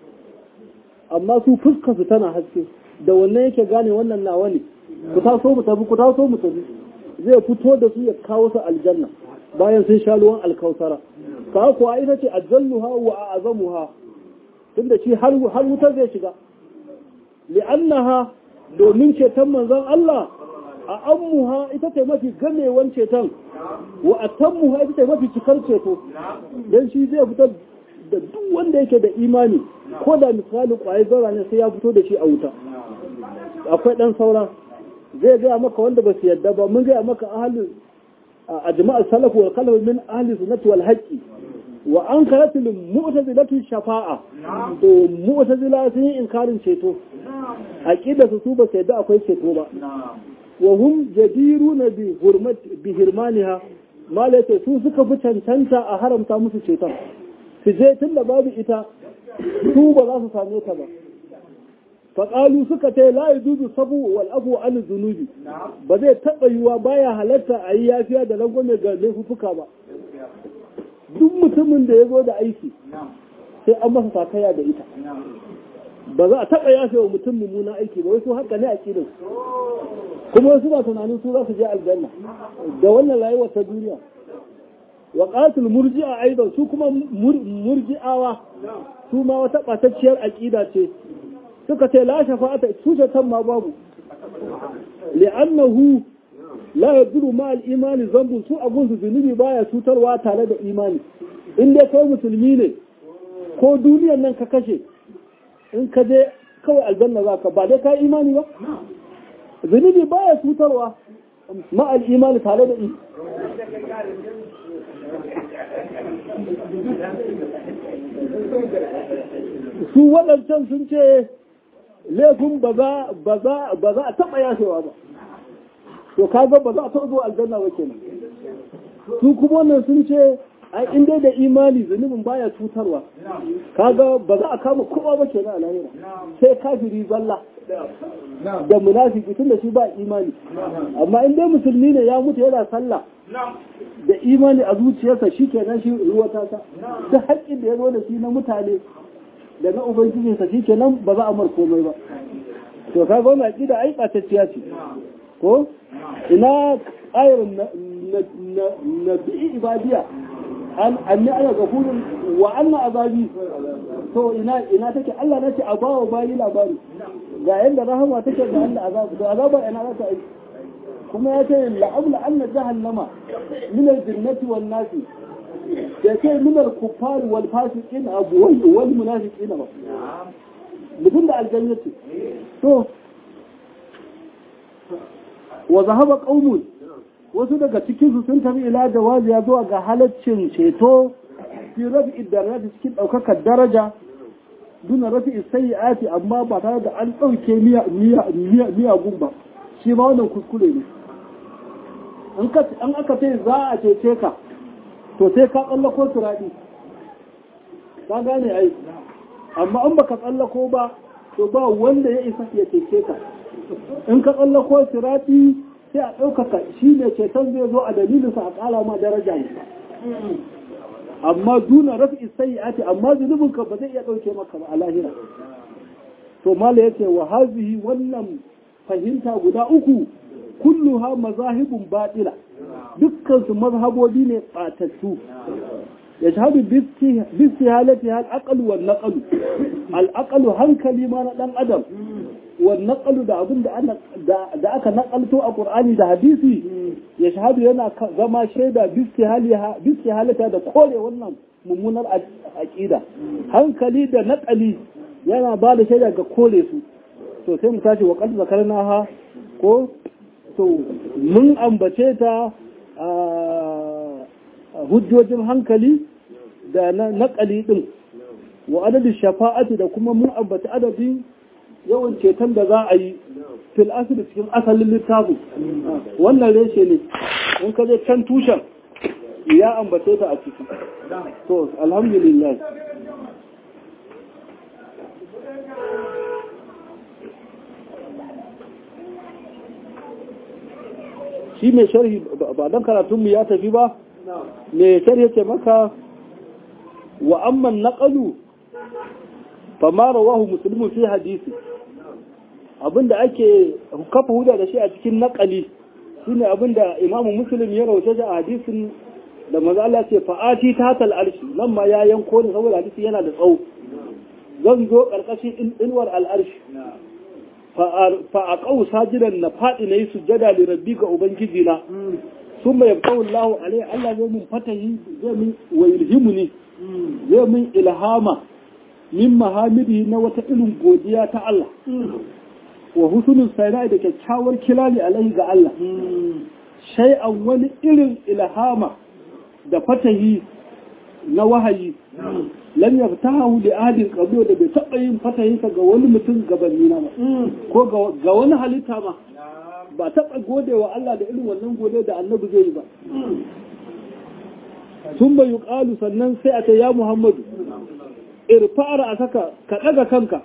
amma su fuskar su tana haske da wannan yake gane wannan nawa ne ku taso mu tafi ku taso mu tafi zai fito da su ya kawo su aljanna bayan sun sha ruwan alkausara ka kuwa ita ce ajalluha wa azamuha tunda shi har har wutar zai shiga li'annaha domin ceton manzon Allah a ammuha ita ce mafi gamewan ceton wa atammuha ita ce mafi cikar ceto dan shi zai fitar da duk wanda yake da imani ko da misali kwaye zara ne sai ya fito da shi a wuta akwai dan saura zai gaya maka wanda ba su yadda ba mun gaya maka ahalin a jama'ar salafu wal khalaf min ahli sunnati wal haqqi wa an karatul mu'tazilatu shafa'a to mu'tazila sun yi inkarin ceto aqida su su ba su yadda akwai ceto ba wa hum jadiruna bi hurmati bi hirmaniha malaka su suka fi cancanta a haramta musu ceton su je tun da babu ita su ba za su same ta ba faƙalu suka ce la yujuzu sabu wal afu an zunubi ba zai taɓa yiwa baya halatta a yi yafiya da rangwame ga laifuka ba duk mutumin da ya zo da aiki sai an masa sakaya da ita ba za a taɓa yafe wa mutum mummuna aiki ba wasu haka ne a kidan kuma wasu ba tunanin su za su je aljanna da wannan rayuwar ta duniya wa qatil murji'a aidan su kuma murji'awa su ma wata batacciyar aqida ce suka ce la shafa'ata su shatan ma babu li'annahu la yaduru ma al-imani zambu su abun su zunubi baya cutarwa tare da imani in dai kai musulmi ne ko duniyar nan ka kashe in ka je kawai aljanna zaka ba dai ka imani ba zunubi baya cutarwa ma al-imani tare da imani su waɗancan sun ce laifin ba za a taɓa yashewa ba to kaga ba za a taɓa zuwa aljanna ba kenan su kuma wannan sun ce ai in dai da imani zunubin baya cutarwa kaga ba za a kama kowa ba kenan a lahira sai kafiri zalla da munafiki tun da shi ba imani amma in dai musulmi ne ya mutu yana sallah da imani a zuciyarsa shi kenan shi ruwa ta ta duk haƙƙin da ya zo da shi na mutane da na ubangijinsa shi kenan ba za a mar komai ba to ka ga wannan aƙida ai ɓatacciya ce ko ina ayar na bi'i ibadiya an anni ana gafurun wa anna azabi to ina ina take Allah nace a bawa bayi labari ga yanda rahama take ga Allah azabu to azaba ina za ta yi kuma ya ce la'abla anna jahannama min al-jinnati wan nasi ya ce min al-kuffar wal fasiqin abu wal munafiqin ba mutum da aljannati to wa zahaba qaumun wasu daga cikin su sun tafi ila jawazi ya zuwa ga halaccin ceto fi rafi darajati cikin daukakar daraja duna rafi sayyiati amma ba tare da an dauke miya miya miya ba shi ma wannan kuskure ne an aka ce za a cece ka to sai ka tsallako turaɗi ka gane ai amma an baka tsallako ba to ba wanda ya isa ya cece ka in ka tsallako turaɗi sai a ɗaukaka shi ne ceton zai zo a dalilinsa a ƙara ma daraja ne amma duna rafi sai ati amma zunubinka ba zai iya ɗauke maka ba a lahira to mala yace wa hazihi wannan fahimta guda uku kulluha mazahibun batila dukkan su mazhabobi ne batattu ya shahadu bisti halati hal aqalu wal naqalu al aqalu hankali ma na dan adam wal naqalu da abin da da aka naqalto a qur'ani da hadisi ya shahadu yana zama shaida bisti haliha bisti halata da kore wannan mummunar aqida hankali da naqali yana ba da shaida ga kore su to sai mu tashi wa qad zakarna ha ko to mun ambace ta a hujjojin hankali da na naƙali ɗin wa adadin shafa'ati da kuma mun ambaci adadin yawan ceton da za a yi fil asiri cikin asalin littafin wannan reshe ne in ka je can tushen ya ambace ta a ciki to alhamdulillah shi mai sharhi ba don karatunmu ya tafi ba mai sharhi ce maka wa amman naƙalu fama rawahu musulmin fi hadisi abinda ake kafa huda da shi a cikin naƙali shine abinda imamu muslim ya rawace shi a hadisin da maza Allah ce fa'ati ta tal arshi nan ma ya yanko ne saboda hadisi yana da tsawo zan zo ƙarƙashin inuwar al'arshi fa'aƙau sajidan na faɗi na yi sujjada da rabbi ga Ubangiji na, sun mai yabtawun lahu alai Allah zai mun fatahi zai min wa ilhimu ne, zai min ilhama min mahamidi na wata irin godiya ta Allah, wa husunin sainai da kyakkyawar kilali alai ga Allah, shai'an wani irin ilhama da fatahi na wahayi lam yaftahu li ahadin qablu da bai taba yin fatahinsa ga wani mutum gabanni na ba ko ga wani halitta ma ba taba gode wa Allah da irin wannan gode da annabi zai yi ba sun bai yuqalu sannan sai a ce ya Muhammadu irfa'ar a saka ka daga kanka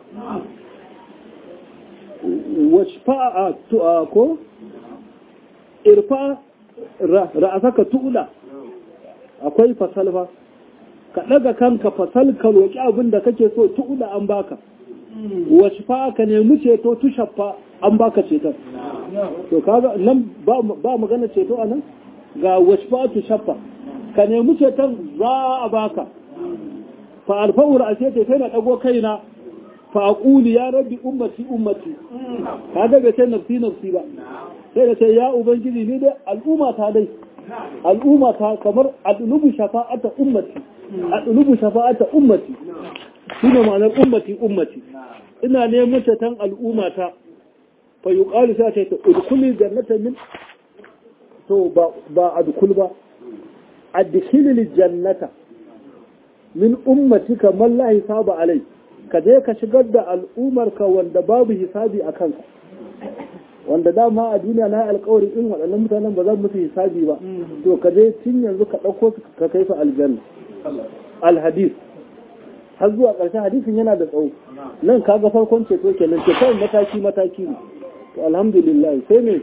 washfa'a tu'a ko irfa ra'asaka tu'ula akwai fasalfa ka ɗaga kanka fasal ka roƙi abin da kake so tu'ula an baka wasu fa ka nemi ceto tu shaffa an baka ceton to kaga nan ba magana ceto a nan ga wasu fa tu shaffa ka nemi ceton za a baka fa alfa'ur a ce sai na ɗago kaina fa aqulu ya rabbi ummati ummati kaga bai sai nafsi nafsi ba sai da sai ya ubangiji ni dai al'umma ta dai al'umma ta kamar adlubu shafa'ata ummati adlubu shafa'ata ummati shine ma'anar ummati ummati ina neman ceton al'umma ta fa yuqalu sai ta ce udkhuli jannatan min to ba ba adkhul ba adkhili jannata min ummatika man la hisaba alai ka je ka shigar da al'umarka wanda babu hisabi a kanka wanda dama a duniya na alkawari in waɗannan mutanen ba za musu hisabi ba to ka je tun yanzu ka ɗauko su ka kai su aljanna alhadis har zuwa ƙarshen hadisin yana da tsawo nan kaga farkon ceto kenan ceton mataki mataki ne to alhamdulillah sai me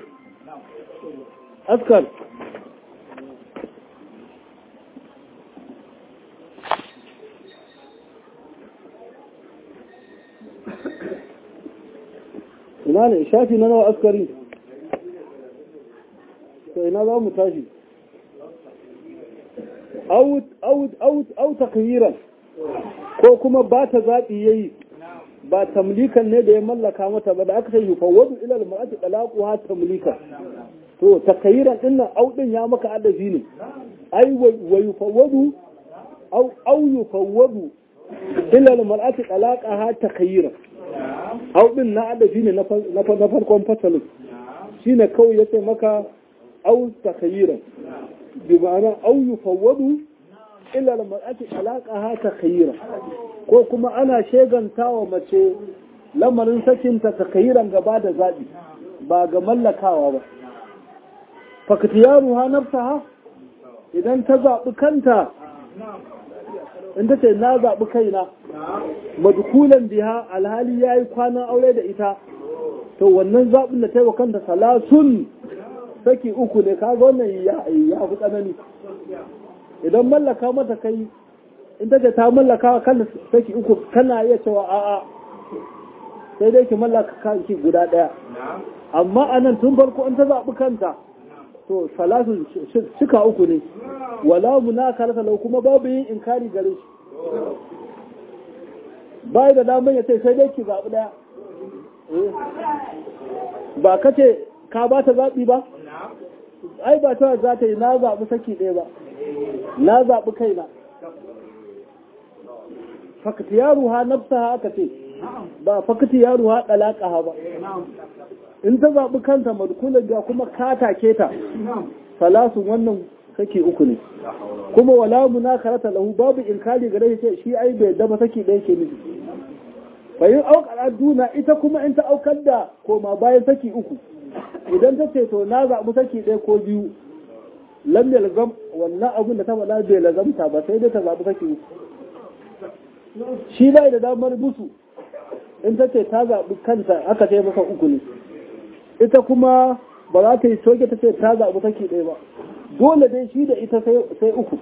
askar ina ne shafi na nawa askari ina za mu tashi au takhiran ko kuma ba ta zaɓi yayi ba tamlikan ne da ya mallaka mata ba da aka sai yufawwadu ila al-mar'ati talaquha tamlikan to takhiran din nan au din ya maka adafi ne ai wa yufawwadu au au yufawwadu ila al-mar'ati talaqaha takhiran au din na adafi ne na farkon fasalin shine kawai yace maka au takhiran bi ma'ana au yufawwadu illa al-mar'ati talaqaha takhiran ko kuma ana shegantawa mace lamarin sakinta takhiran gaba da zabi ba ga mallakawa ba faktiyaru ha nafsaha idan ta zabi kanta in ta ce na zabi kaina madkulan biha alhali yayi kwanan aure da ita to wannan zabin da ta yi wa kanta salasun saki uku ne kaga wannan ya fi tsanani idan mallaka mata kai in ta ce ta mallaka kan saki uku kana iya cewa a'a sai dai ki mallaka kanki guda ɗaya amma a nan tun farko in ta zaɓi kanta to salatu shika uku ne wala munakara lau kuma babu yin inkari gare shi bai da damar ya ce sai dai ki zaɓi ɗaya ba ka ce ka ba ta zaɓi ba ai ba ta za ta yi na zaɓi saki ɗaya ba na zaɓi kaina fakati yaro ha nafsa ha aka ce ba fakati yaro ha ɗalaƙa ha ba in ta zaɓi kanta madkulan ga kuma kata keta salasun wannan saki uku ne kuma wala munakarata lahu babu inkari gare shi shi ai bai daba saki ɗaya ke nufi bayin aukar duna ita kuma in ta aukar da koma bayan saki uku idan ta ce to na zaɓi saki ɗaya ko biyu lam yalzam wannan abin da ta faɗa bai lazamta ba sai dai ta zaɓi saki uku shi bai da damar musu in ta ce ta zaɓi kanta aka ce masa uku ne ita kuma ba za ta yi soke ta ce ta zaɓi saki ɗaya ba dole dai shi da ita sai uku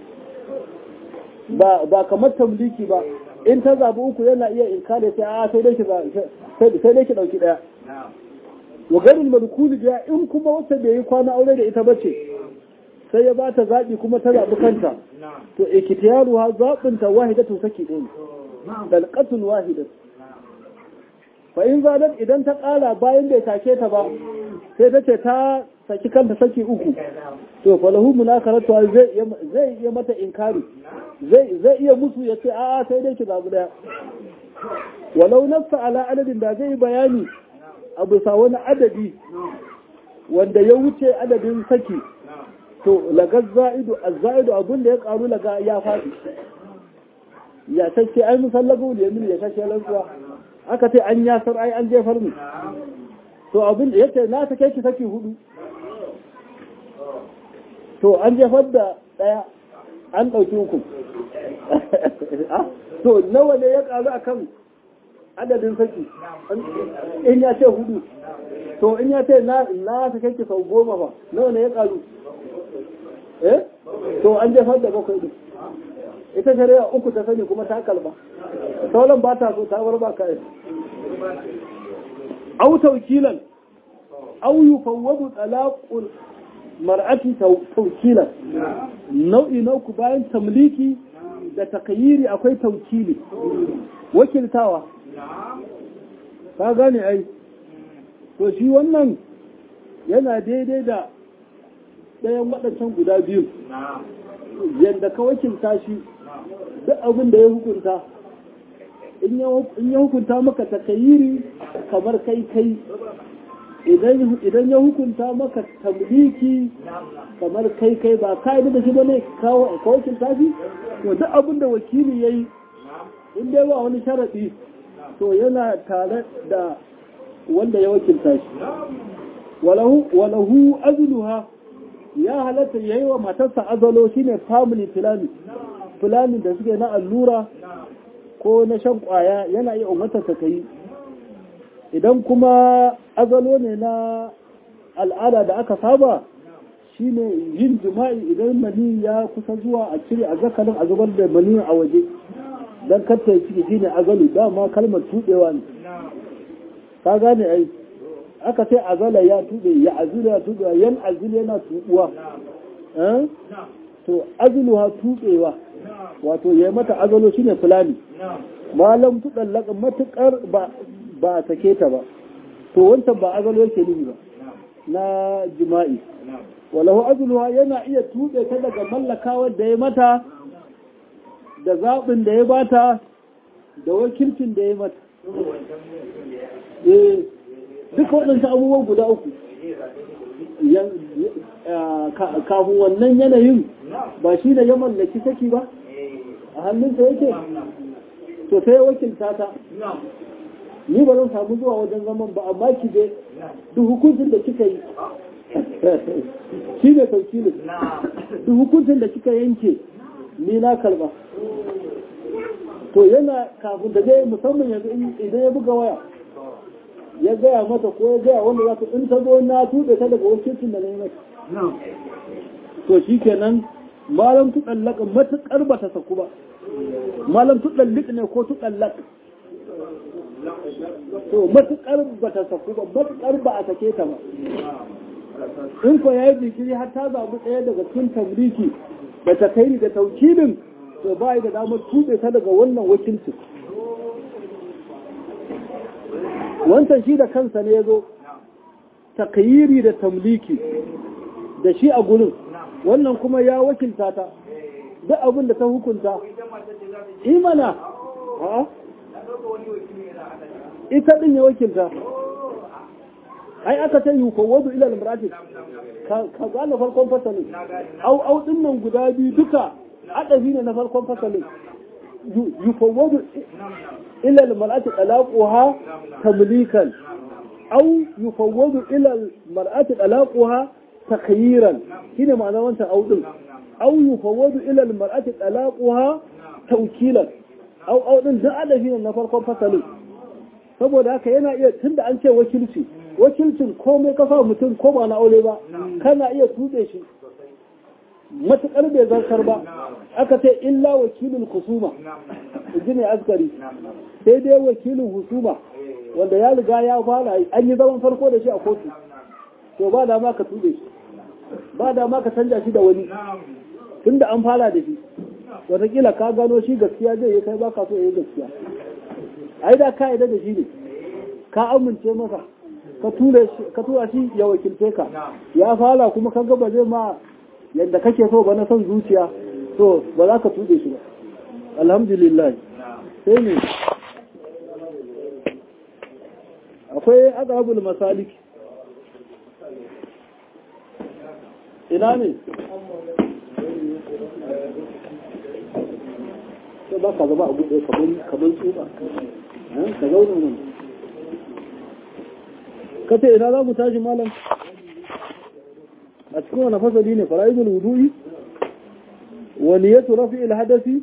ba kamar tamliki ba in ta zaɓi uku yana iya inkare sai a sai dai ki sai dai ki ɗauki ɗaya wa garin madkuli biya in kuma wata bai yi kwana aure da ita bace sai ya bata zaɓi kuma ta zaɓi kanta to ikitiyaru ha zaɓin ta wahidatu saki ɗaya dalqatun wahidat fa in zadat idan ta ƙara bayan bai take ta ba sai ta ce ta saki kanta saki uku to falahu munakaratu zai zai iya mata inkari zai zai iya musu ya ce a'a sai dai ki zaɓi ɗaya walau nafsa ala adadin da zai bayani a bisa wani adadi wanda ya wuce adadin saki to lagar za'idu a za'idu abin da ya karu laga ya faɗi ya sace ai musallabu da yamin ya sace rantsuwa aka ce an yasar ai an jefar mu to abin da yace na sake ki saki hudu to an jefar da daya an dauki uku to nawa ne ya karu akan adadin saki in ya ce hudu to in ya ce na sake ki sau goma ba nawa ne ya karu eh to an jefar da bakwai din ita shari'a uku ta sani kuma ta kalba sauran ba ta so ta bar ba kai au tawkilan au yufawwadu talaqul mar'ati tawkilan nau'i na uku bayan tamliki da takayyiri akwai tawkili wakiltawa ka gane ai to shi wannan yana daidai da ɗayan waɗancan guda biyu yadda ka wakilta shi duk abin da ya hukunta in ya hukunta maka takayiri kamar kai kai idan ya hukunta maka tamliki kamar kai kai ba ka da shi ba ne ka wakilta shi to duk abin da wakili ya yi in dai ba wani sharaɗi to yana tare da wanda ya wakilta shi walahu azluha ya halatta ya yi wa matarsa azalo shine family planning planning da suke na allura ko na shan kwaya yana iya umartarsa ka yi idan kuma azalo ne na al'ada da aka saba shine yin jima'i idan mani ya kusa zuwa a cire a zakarin a zubar da mani a waje don katta ciki shine azalo dama kalmar tuɗewa ne ka gane ai aka ce azala ya tuɓe ya azula ya tuɓe yan azul yana tuɓuwa to azuluha tuɓewa wato ya mata azalo shine fulani malam tuɗallaka matuƙar ba a sake ta ba to wancan ba azalo yake nufi ba na jima'i walahu azuluha yana iya tuɓe ta daga mallakawar da ya mata da zaɓin da ya bata da wakilcin da ya mata duka waɗansu abubuwan guda uku kafin wannan yanayin ba shi da ya mallaki saki ba a hannunsa yake to sai ya wakilta ta ni ba zan samu zuwa wajen zaman ba amma ki je duk hukuncin da kika yi shi ne taukilin duk hukuncin da kika yanke ni na karba to yana kafin da zai musamman yanzu idan ya buga waya ya gaya mata ko ya gaya wanda za ta in ta zo na tuɓe ta daga wakilcin da na yi mata to shi kenan malam tuɗallaka matuƙar ba ta saku ba malam tuɗallik ne ko tuɗallak to matuƙar ba ta saku ba matuƙar ba a sake ta ba in ko ya yi jikiri har ta zaɓi ɗaya daga cikin tabriki da ta kai da taukilin to ba da damar tuɓe ta daga wannan wakilcin wancan shi da kansa ne ya zo takayiri da tamliki da shi a gurin wannan kuma ya wakilta ta duk abin da ta hukunta imana ita din ya wakilta ai aka ta yi kowadu ilal muratis ka gane farkon fasalin au au din nan guda biyu duka adabi ne na farkon fasalin yufawwadu ila al-mar'ati talaquha tamlikan aw yufawwadu ila al-mar'ati talaquha takhyiran shine ma'anar wannan aw din aw yufawwadu ila al-mar'ati talaquha tawkilan aw aw din da adabi ne na farkon fasalin saboda haka yana iya tunda an ce wakilci wakilcin komai ka sa mutum ko ba na aure ba kana iya tuɗe shi matuƙar bai zartar ba aka ce illa wakilin husuma ji ne askari sai dai wakilin husuma wanda ya riga ya fara an yi zaman farko da shi a kotu to ba da ma ka tuɗe shi ba da ma ka canja shi da wani tunda an fara da shi watakila ka gano shi gaskiya zai yi kai ba ka so ya yi gaskiya ai da ka da shi ne ka amince masa ka tura shi ya wakilce ka ya fara kuma ka gaba zai ma yadda kake so ba na son zuciya to ba za ka tuɗe shi ba alhamdulillah sai ne akwai azabul masalik ina ne sai ba ka zama a buɗe kamar tsuba ka zauna nan kace ina za mu tashi malam a cikin wani fasali ne fara'idul wudu'i wa niyyatu rafi'il hadasi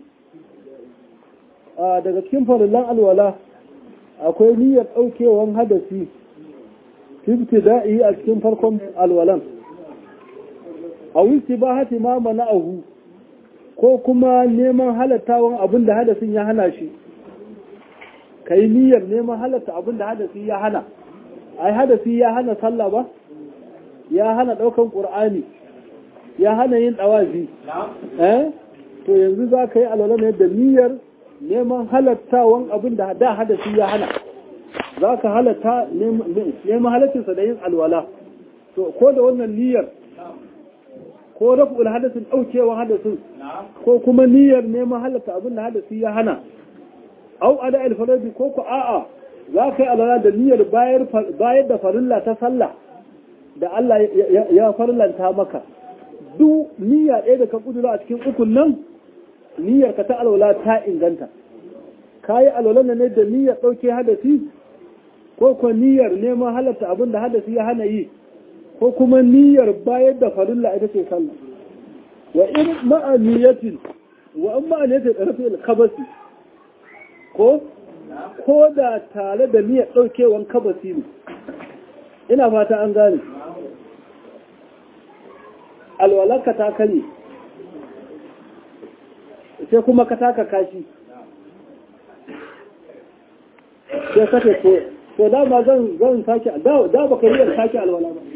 a daga cikin farillan alwala akwai niyyar daukewan hadasi ibtida'i a cikin farkon alwalan aw istibahati ma mana'ahu ko kuma neman halattawan abin da hadasin ya hana shi kai niyyar neman halatta abin da hadasi ya hana ai hadasi ya hana sallah ba ya hana ɗaukan ƙur'ani ya hana yin ɗawazi eh to yanzu za ka yi alwala ne da niyyar neman halattawan abin da da hadasi ya hana za ka halatta neman halattinsa da yin alwala to ko da wannan niyyar ko rafu'ul hadasin ɗaukewa hadasin ko kuma niyyar neman halatta abin da hadasi ya hana au ada alfaradi ko ku a'a za ka yi alwala da niyyar bayar da farilla ta sallah da Allah ya farlanta maka duk niyya ɗaya da ka kudura a cikin ukun nan niyyar ka ta alwala ta inganta ka yi alwala ne da niyyar ɗauke hadasi ko kuma niyyar neman halatta abin da hadasi ya hana yi ko kuma niyyar bayar da farilla ita ce sallah wa in ma'aniyatin wa in ma'aniyatin ɗarfi kabasi ko ko da tare da niyyar ɗaukewan kabasi ne ina fata an gane alwalarka ta kare sai kuma ka taka kashi sai ka ce to da ba zan zan sake da da ba ka yi sake alwala ba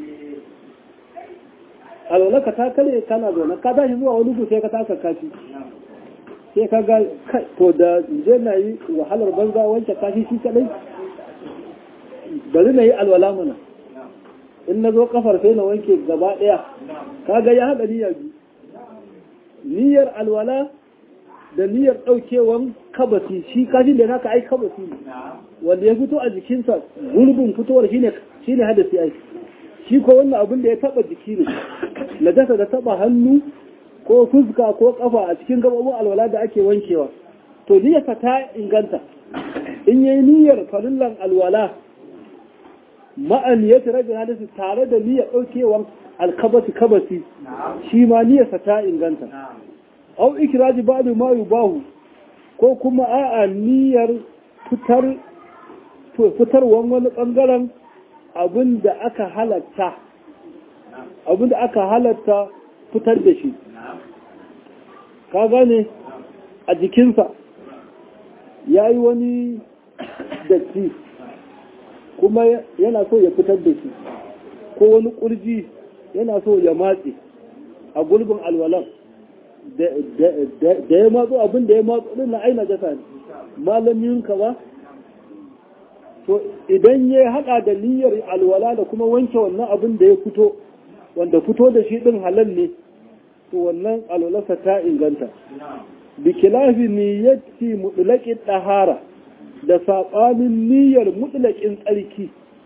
alwala ka ta kare kana zaune ka tashi zuwa wani gu sai ka taka kashi sai ka ga to da je na yi wahalar banza wancan kashi shi kadai bari na yi alwala mana in na zo kafar sai na wanke gaba daya ka ga ya haɗa niyyar biyu niyyar alwala da niyyar ɗaukewan kabasi shi kashin da naka ai kabasi ne wanda ya fito a jikinsa gulbin fitowar shine shine hadasi ai shi ko wannan abin da ya taba jiki ne najasa da taba hannu ko fuska ko kafa a cikin gabobin alwala da ake wankewa to niyyarsa ta inganta in yayi niyyar farillan alwala ma'an ya rabin hadisi tare da niyyar ɗaukewan alkabasi kabasi shi ma niyyarsa ta inganta au ikiraji ba'du ma yubahu ko kuma a'a niyyar fitar fitarwan wani bangaren abin da aka halatta abin da aka halatta fitar da shi ka gane a jikinsa ya yi wani datti kuma yana so ya fitar da shi ko wani kurji yana so ya matse a gulbin alwalan da ya matso abin da ya matso din na aina jasa ne malamin ka ba to idan ya haɗa da niyyar alwala da kuma wanke wannan abin da ya fito wanda fito da shi din halal ne to wannan alwalarsa ta inganta bi kilafi niyyati mutlaqin dahara da saɓanin niyyar mutlaqin tsarki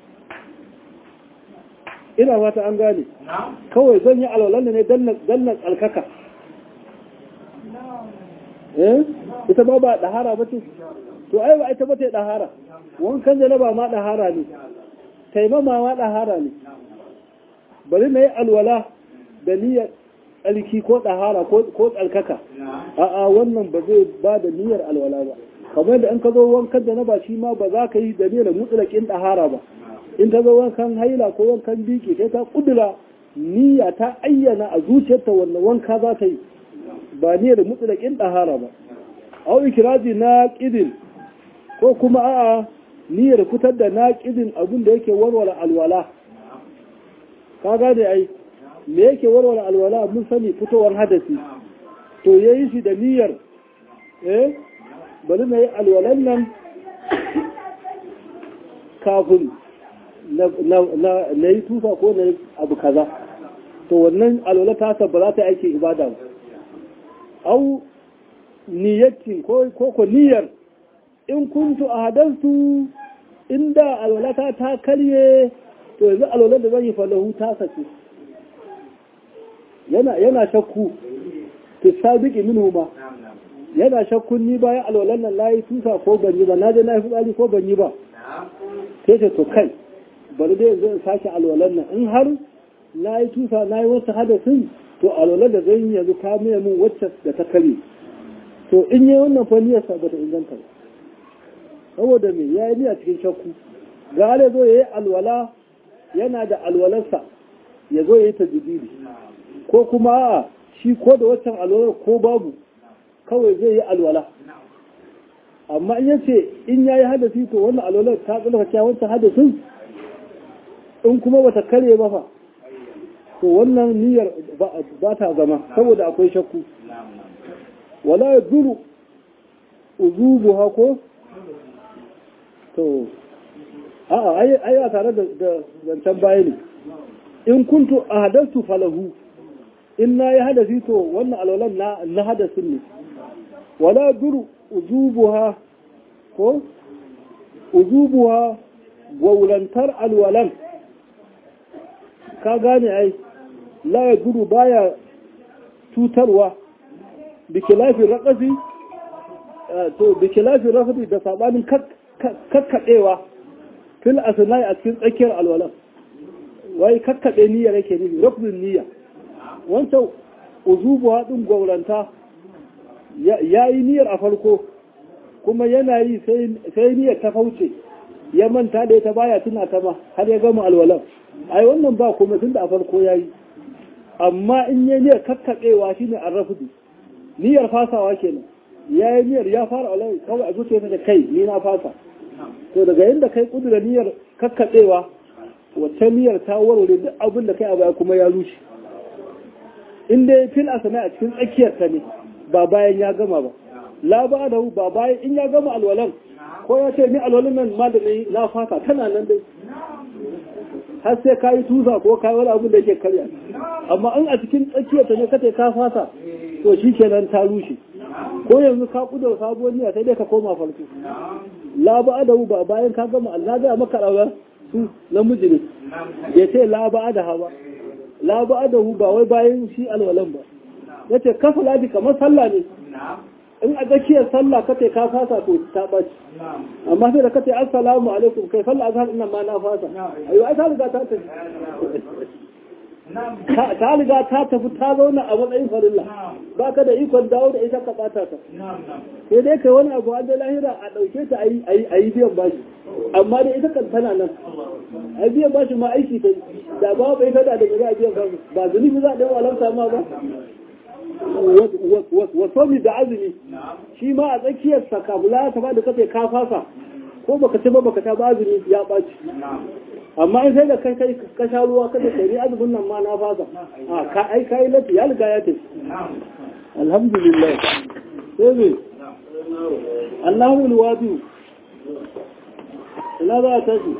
ina fata an gane kawai zan yi alwalan ne dan na tsarkaka eh ita ba ba dahara ba ce to ai ba ita ba ta dahara wankan janaba ma dahara ne taimama ma dahara ne bari na yi alwala da niyyar tsarki ko dahara ko tsarkaka a'a wannan ba zai ba da niyyar alwala ba kamar da in ka zo wankan janaba shi ma ba za ka yi da niyyar mutsulakin dahara ba in ta zo wankan haila ko wankan biki sai ta kudura niyya ta ayyana a zuciyarta wannan wanka za ta yi ba niyyar mutsulakin dahara ba au ikiraji na ƙidin ko kuma a'a niyyar fitar da naƙidin abin da yake warware alwala ka gane ai me yake warware alwala mun sani fitowar hadasi to yayi shi da niyyar eh bari na yi alwalan nan kafin na yi tufa ko na yi abu kaza to wannan alwala ta ba za ta yi aikin ibada ba au niyyatin ko ko niyyar in kuntu a hadarsu inda alwalata ta karye to yanzu alwalar da zan yi falahu ta sace yana yana shakku to sabiki minhu ma yana shakkun ni bayan alwalar nan layi tusa ko ban yi ba na je na yi fitsari ko ban yi ba sai ce to kai bari dai yanzu in sake alwalar nan in har na yi tusa na yi wasu hadasin to alwalar da zan yi yanzu ta miya min wacce da ta karye to in yi wannan fa niyyarsa ba ta inganta ba saboda me ya yi a cikin shakku ga ya zo ya yi alwala yana da alwalarsa ya zo ya yi ta jidiri ko kuma a shi ko da waccan alwalar ko babu kawai zai yi alwala amma in yace in ya yi hadasi to wannan alwalar ta tsalaka cewa wancan hadasin in kuma bata kare ba fa to wannan niyyar ba ta zama saboda akwai shakku wala ya duru uzubuha ko to a'a ai a tare da zancen baya ne in kuntu a hadarsu falahu in na yi hadasi to wannan alwalan na na hadasin ne wala duru uzubuha ko uzubuha gwaulantar alwalan ka gane ai la ya duru baya cutarwa bikilafin raƙafi to bikilafin raƙafi da sabanin kakkaɗewa fil asnai a cikin tsakiyar alwalan wai kakkaɗe niyya yake nufi ruknin niyya wancan uzubu haɗin gwauranta ya yi niyyar a farko kuma yana yi sai niyyar ta fauce ya manta da ita baya tuna ta ma har ya gama alwalan ai wannan ba kuma tun da a farko ya yi amma in yi niyyar kakkaɗewa shine an rafudu niyyar fasawa kenan ya yi niyyar ya fara alai kawai a zuciya da kai ni na fasa to daga yadda kai kudura niyyar kakkaɓewa wata niyyar ta warware duk abin da kai a baya kuma ya rushe in dai fil asana a cikin tsakiyar ta ne ba bayan ya gama ba la ba da ba bayan in ya gama alwalan ko ya ce ni alwalan nan ma da na fata tana nan dai har sai ka yi tusa ko ka yi wani abin da yake karya amma in a cikin tsakiyar ta ne kace ka fasa to shi kenan ta rushe ko yanzu ka kudur sabuwar niyya sai dai ka koma farko la ba da ba bayan ka gama Allah ga maka rawa su namiji ne ya ce la ba da hawa la ba da ba wai bayan shi alwalan ba yace kafa lafi kamar sallah ne in a tsakiyar sallah kace ka fasa to ta baci amma sai da kace assalamu alaikum kai sallah azhar ina ma na fasa ayo ai ta riga ta tafi ta riga ta tafi ta zauna a matsayin farilla ba ka da ikon dawo da ita ka bata ta sai dai kai wani abu an da lahira a ɗauke ta a yi biyan bashi amma da ita kan tana nan a biyan bashi ma aiki ta da ba bai kada da za a biyan bashi ba zunubi za a ɗaya walamta ma ba wato mi da azumi shi ma a tsakiyar sakabula ta ba da kace ka fasa ko baka ci ba baka ta ba azumi ya ɓaci amma in sai da kai kai ka sha ruwa kada kai ni azumin nan ma na fasa a ka ai kai lati ya riga ya tafi alhamdulillah sai me Allahu alwadi ina za ta ci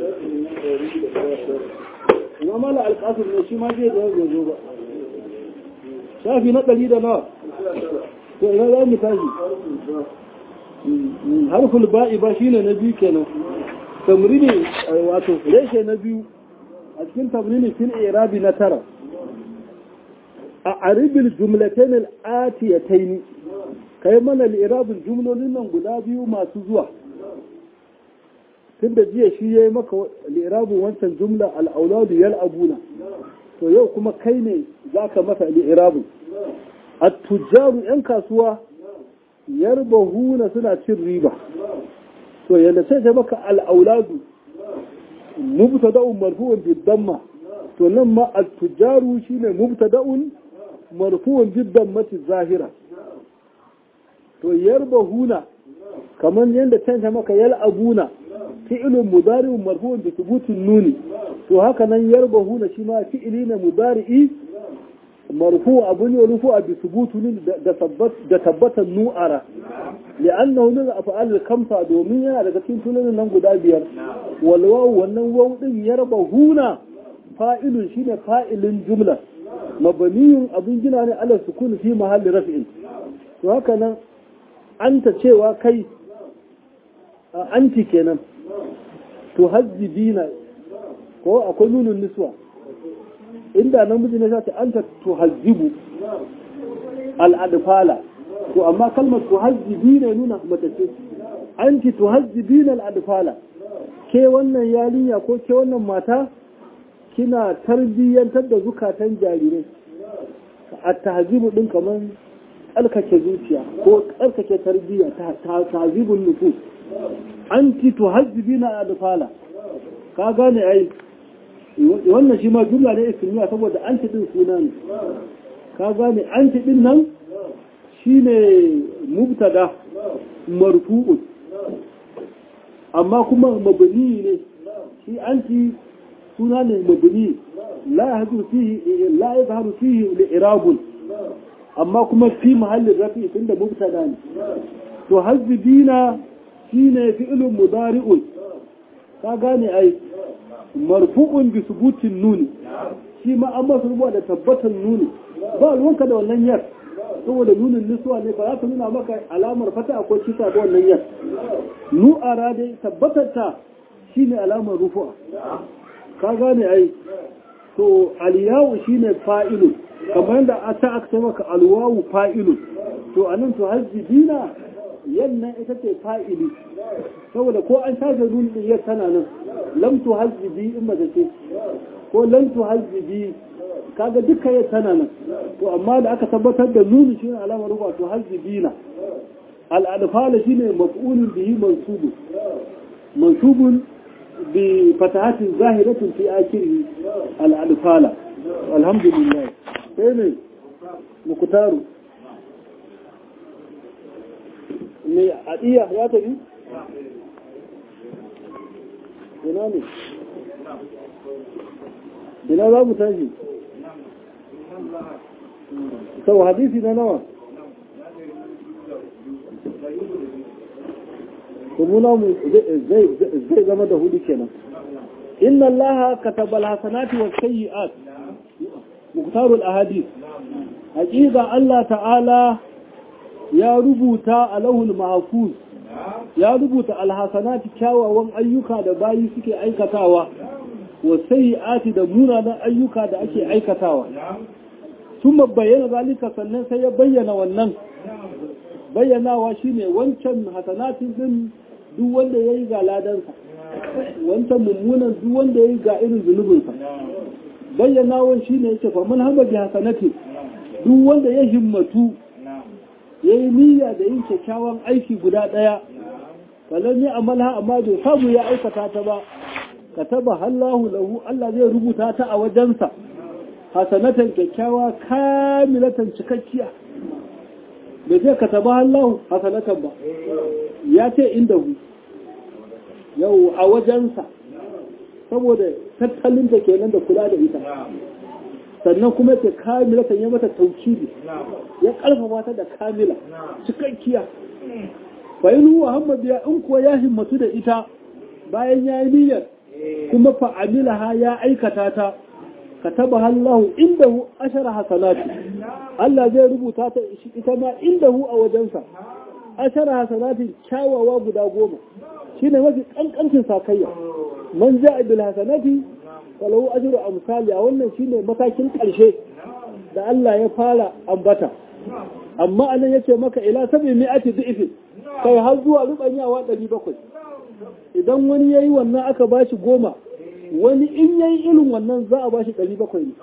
ina mala alqasim ne shi ma zai da zo ba shafi na ɗari da nawa to ina za mu tashi harful ba'i ba shine na biyu kenan tamrini wato reshe na biyu a cikin tamrini fil irabi na tara a aribil jumlatain al-atiyatayn kai mana al-irabul jumlolin nan guda biyu masu zuwa tunda jiya shi yayi maka al-irabun wancan jumla al-auladu yal'abuna to yau kuma kai ne zaka masa al-irabun at-tujjaru yan kasuwa yarbahuna suna cin riba to yadda sai ta maka al'auladu mubtada'un marfu'un bid-damma to nan ma at-tujaru shine mubtada'un marfu'un bid-dammati zahira to yarbahuna kaman yanda ta maka yal'abuna fi'lun mudari'un marfu'un bi thubutin nuni to haka nan yarbahuna shi ma fi'li ne mudari'i marfu abu ne rufu a bi thubutin da tabbatan nu'ara لأنه من الأفعال الخمسة دومية daga cikin tunanin nan guda biyar walwawu wannan wawu din yarba huna fa'ilun shine fa'ilin jumla mabniyun abin gina ne ala sukun fi mahalli raf'in to haka nan anta cewa kai anti kenan to hazzibina ko akwai nunun niswa inda namiji ne sai anta to hazzibu al-adfala to amma kalmar tuhazzibi ne nuna mace ce anti tuhazzibina al-adfala ke wannan yarinya ko ke wannan mata kina tarbiyyantar da zukatan jarirai a tahzibu din kaman tsarkake zuciya ko tsarkake tarbiyya ta tahzibun nufus anti tuhazzibina al-adfala ka gane ai wannan shi ma jumla ne ismiya saboda anti din suna ne ka gane anti din nan shine mubtada marfu'un amma kuma mabni ne shi anti suna ne mabni la yahdu fihi la yadhharu fihi li'irabun amma kuma fi mahallin rafi tunda mubtada ne to hazbina shine fi'lun mudari'un ka gane ai marfu'un bi subutin nuni shi ma an masu rubuwa da tabbatar nuni ba ruwanka da wannan yar saboda nunin nisuwa ne ba za ta nuna maka alamar fata ko cita da wannan yar nu'ara dai tabbatar ta shine alamar rufu'a ka gane ai to aliyawu shine fa'ilu kamar yadda a ta aka maka alwawu fa'ilu to anan to hazzibina yannan ita ce fa'ili saboda ko an shafe nunin yar tana nan lam tu hazzibi in mace ce ko lam tu hazzibi kaga duka ya tana nan to amma da aka tabbatar da nuni shi ne alamar ruba to hazzibina al'adfala shine maf'ulun bihi mansubun mansubun bi fatahatin zahiratin fi akhirih al'adfala alhamdulillah sai ne mukutaru me adiya ya tafi ina ne ina za mu tashi sau hadisi na nawa kumuna mu zai zama da hudu kenan inna allaha kataba alhasanati was sayyi'at muktarul ahadith haƙiƙa Allah ta'ala ya rubuta a lahul mahfuz ya rubuta alhasanati kyawawan ayyuka da bayi suke aikatawa wa sayyi'ati da munanan ayyuka da ake aikatawa sun bayyana zalika sannan sai ya bayyana wannan bayyanawa shine wancan hasanatin din duk wanda yayi ga ladansa wancan mummunan duk wanda yayi ga irin zunubinsa bayyanawan shine yake fa man hamba bi hasanati duk wanda ya himmatu yayi niyya da yin kyakkyawan aiki guda daya falan ya amalha amma bai samu ya aikata ta ba kataba Allahu lahu Allah zai rubuta ta a wajensa hasanatan kyakkyawa kamilatan cikakkiya bai zai kataba Allahu hasanatan ba ya ce inda hu yau a wajensa saboda tattalin da kenan da kula da ita sannan kuma ta kamilatan ya mata taukidi ya kalfafa ta da kamila cikakkiya fa'inu Muhammad ya in kuwa ya himmatu da ita bayan ya yi niyyar kuma fa'amilaha ya aikata ta kataba Allah indahu ashara hasanati Allah zai rubuta ta ita ma indahu a wajensa ashara hasanati kyawawa guda goma shine mafi kankancin sakayya man ja'a bil hasanati falahu ajru amsali a wannan shine matakin karshe da Allah ya fara ambata amma anan yace maka ila sabi mi'ati dhi'fin kai har zuwa rubanyawa 700 idan wani yayi wannan aka bashi goma wani in yayi irin wannan za a bashi 700 ne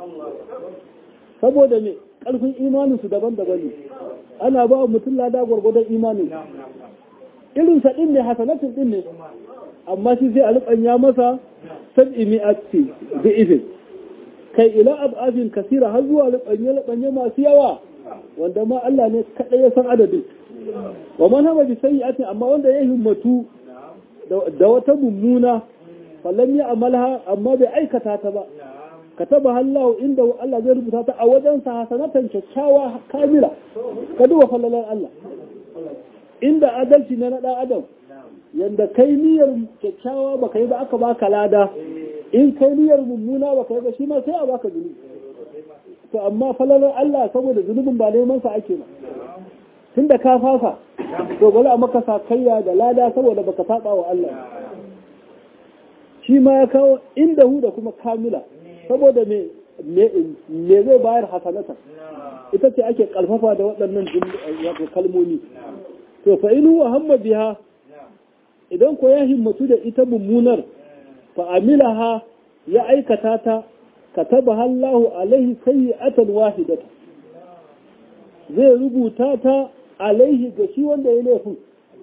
saboda me karfin imanin su daban-daban ne ana ba mutum lada gwargwadon imanin irin sa din ne hasanatin din ne amma shi sai a rubanya masa sab'i mi'ati dhi'fin kai ila ab'afin kasira har zuwa rubanye rubanye masu yawa wanda ma Allah ne kaɗai ya san adadin wa man hama bi sayyi'atin amma wanda ya himmatu da wata mummuna fallan ya amalha amma bai aikata ta ba kataba Allah inda Allah zai rubuta ta a wajen sa hasanatan kyakkyawa kamila ka duba fallalan Allah inda adalci na dan adam yanda kai niyyar kyakkyawa baka yi ba aka baka lada in kai niyyar mummuna baka yi ba shi ma sai a baka zunubi to amma falalar Allah saboda zunubin ba neman sa ake ba tun da ka fasa to bari a maka sakayya da lada saboda baka saba wa Allah shi ma ya kawo inda hu da kuma kamila saboda me me zai bayar hasanata ita ce ake kalfafa da waɗannan kalmomi to fa in huwa hamma biha idan ko ya himmatu da ita mummunar fa amilaha ya aikata ta كتبها الله عليه سيئة واحدة zai rubuta ta alaihi ga shi wanda ya laifin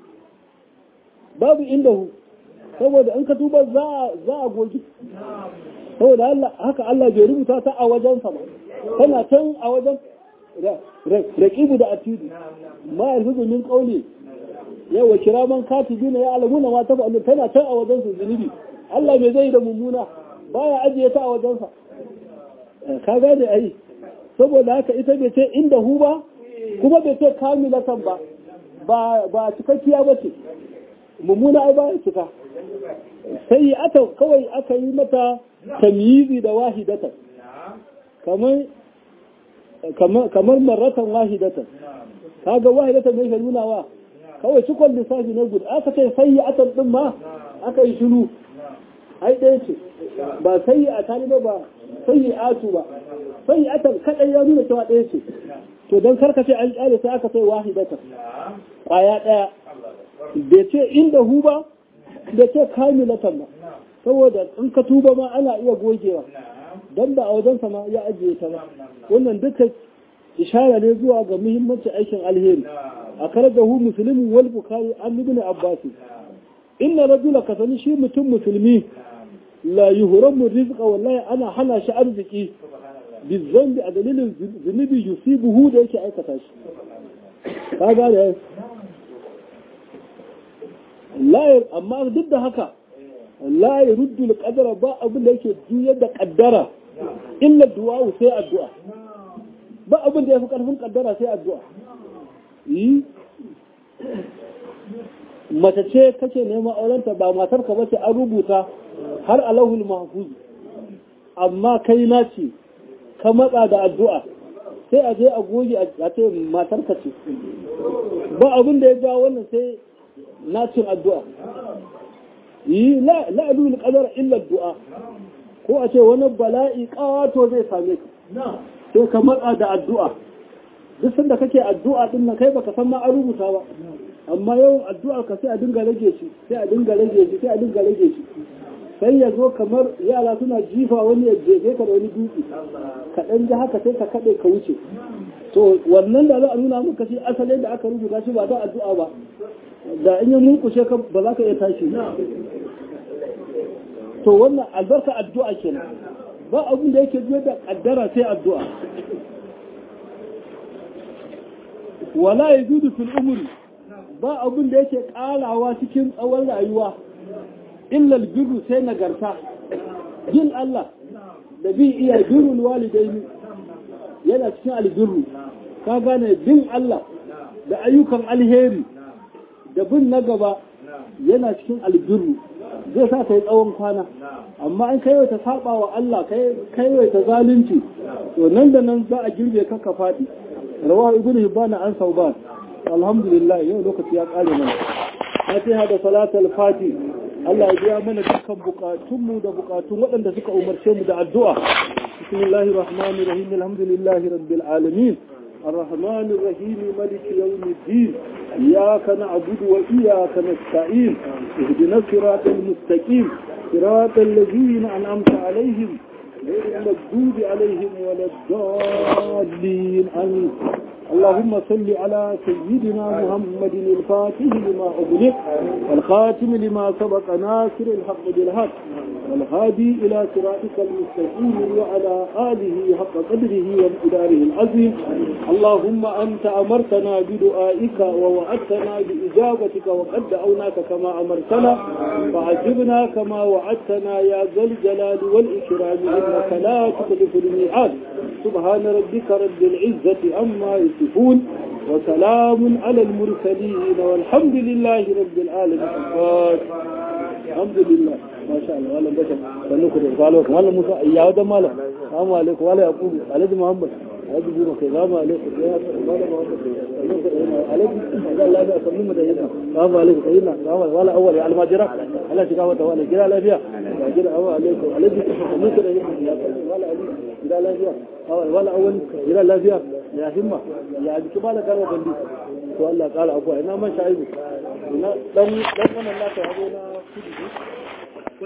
babu inda hu saboda in ka tuba za a goji saboda haka Allah bai rubuta ta a wajensa ba tana can a wajen raƙibu da atidu ma alfizu min ƙauli yawa kiraman katibi na ya alamuna ma ta fa'alu tana can a wajensa zunubi Allah mai zai da mummuna baya ajiye ta a wajensa ka gane ai saboda haka ita bai ce inda hu ba kuma bai ce kamilatan ba ba cikakkiya ba ce mummuna ai ba ya cika sai aka kawai aka yi mata tamyizi da wahidatan kamar kamar marratan wahidatan kaga wahidatan ne ke nuna wa kawai cikon lissafi na guda aka ce sai atan din ma aka yi shiru ai ɗaya ce ba sai a taliba ba sai atu ba sai atan kadai ya nuna cewa ɗaya ce to don karkace an kyale sai aka sai wahidatan kwaya ɗaya bai ce inda hu ba bai ce kamilatan ba saboda in ka tuba ma ana iya gogewa don ba a wajensa ma ya ajiye ta ba wannan duka ishara ne zuwa ga muhimmancin aikin alheri a karar da hu musulmi wal bukari an ibn abbas inna rajula ka sani shi mutum musulmi la yuhramu rizqa wallahi ana hana shi arziki bizambi a dalilin zunubi yusibuhu da yake aikata shi ka gane layar amma duk da haka la yuruddu al-qadara ba abin da yake juyar da kaddara illa du'a sai addu'a ba abin da yafi karfin kaddara sai addu'a yi mace ce kake neman aurenta ba matar ka bace an rubuta har alahul mahfuz amma kai na ce ka matsa da addu'a sai a je a goge a ce matar ka ce ba abin da ya ja wannan sai nacin addu'a yi la'adul qadar illa du'a ko a ce wani bala'i kawato zai same ka sai ka matsa da addu'a duk sanda kake addu'a din nan kai baka san ma an rubuta ba amma yawan addu'a ka sai a dinga rage shi sai a dinga rage shi sai a dinga rage shi sai ya zo kamar yara suna jifa wani ya jefe ka da wani dutse ka dan ji haka sai ka kade ka wuce to wannan da za a nuna maka shi asalin da aka rubuta shi ba da addu'a ba da in ya mulkushe ka ba za ka iya tashi to wannan albarka addu'a kenan ba abin da yake biyar da kaddara sai addu'a wala yajudu fil umri ba abin da yake karawa cikin tsawon rayuwa illa albirru sai nagarta jin Allah da bi iya birrul walidaini yana cikin albirru ka gane bin Allah da ayyukan alheri da bin na gaba yana cikin albirru zai sa ka yi tsawon kwana amma an kai ta saba wa Allah kai ta zalunci to nan da nan za a girbe ka ka faɗi rawahu ibnu hibban an sauban alhamdulillah yau lokaci ya kare mana fatiha da salatul fati Allah ya biya mana dukkan bukatunmu da bukatun waɗanda suka umarce mu da addu'a bismillahir rahmanir rahim alhamdulillahi rabbil alamin الرحمن الرحيم ملك يوم الدين إياك نعبد وإياك نستعين اهدنا الصراط المستقيم صراط الذين أنعمت عليهم غير المغضوب عليهم ولا الضالين آمين اللهم صل على سيدنا محمد الفاتح لما أغلق والخاتم لما سبق ناصر الحق بالحق والهادي إلى صراطك المستقيم وعلى آله حق قدره وامتداره العظيم اللهم أنت أمرتنا بدعائك ووعدتنا بإجابتك وقد دعوناك كما أمرتنا فعجبنا كما وعدتنا يا ذا الجلال والإكرام إنك لا تخلف الميعاد سبحان ربك رب العزة عما يصفون وسلام على المرسلين والحمد لله رب العالمين الحمد لله ما شاء الله ولا بشر سنوك رسالة ولا موسى يا ودى مالا السلام عليكم ولا يقول عليك محمد عليك بيرك السلام عليكم يا ولا محمد عليك لا لا سلم ده هنا السلام عليكم سيدنا السلام ولا اول يا المجرى ولا شكاوة ولا جرى لا فيها جرى عليكم عليك سلمك ده هنا ولا عليك جرى لا فيها ولا اول جرى لا فيها يا همة يا جك بالا كانوا بندي to Allah ƙara abuwa ina man sha'ibu ina dan dan wannan naka yabo na kudi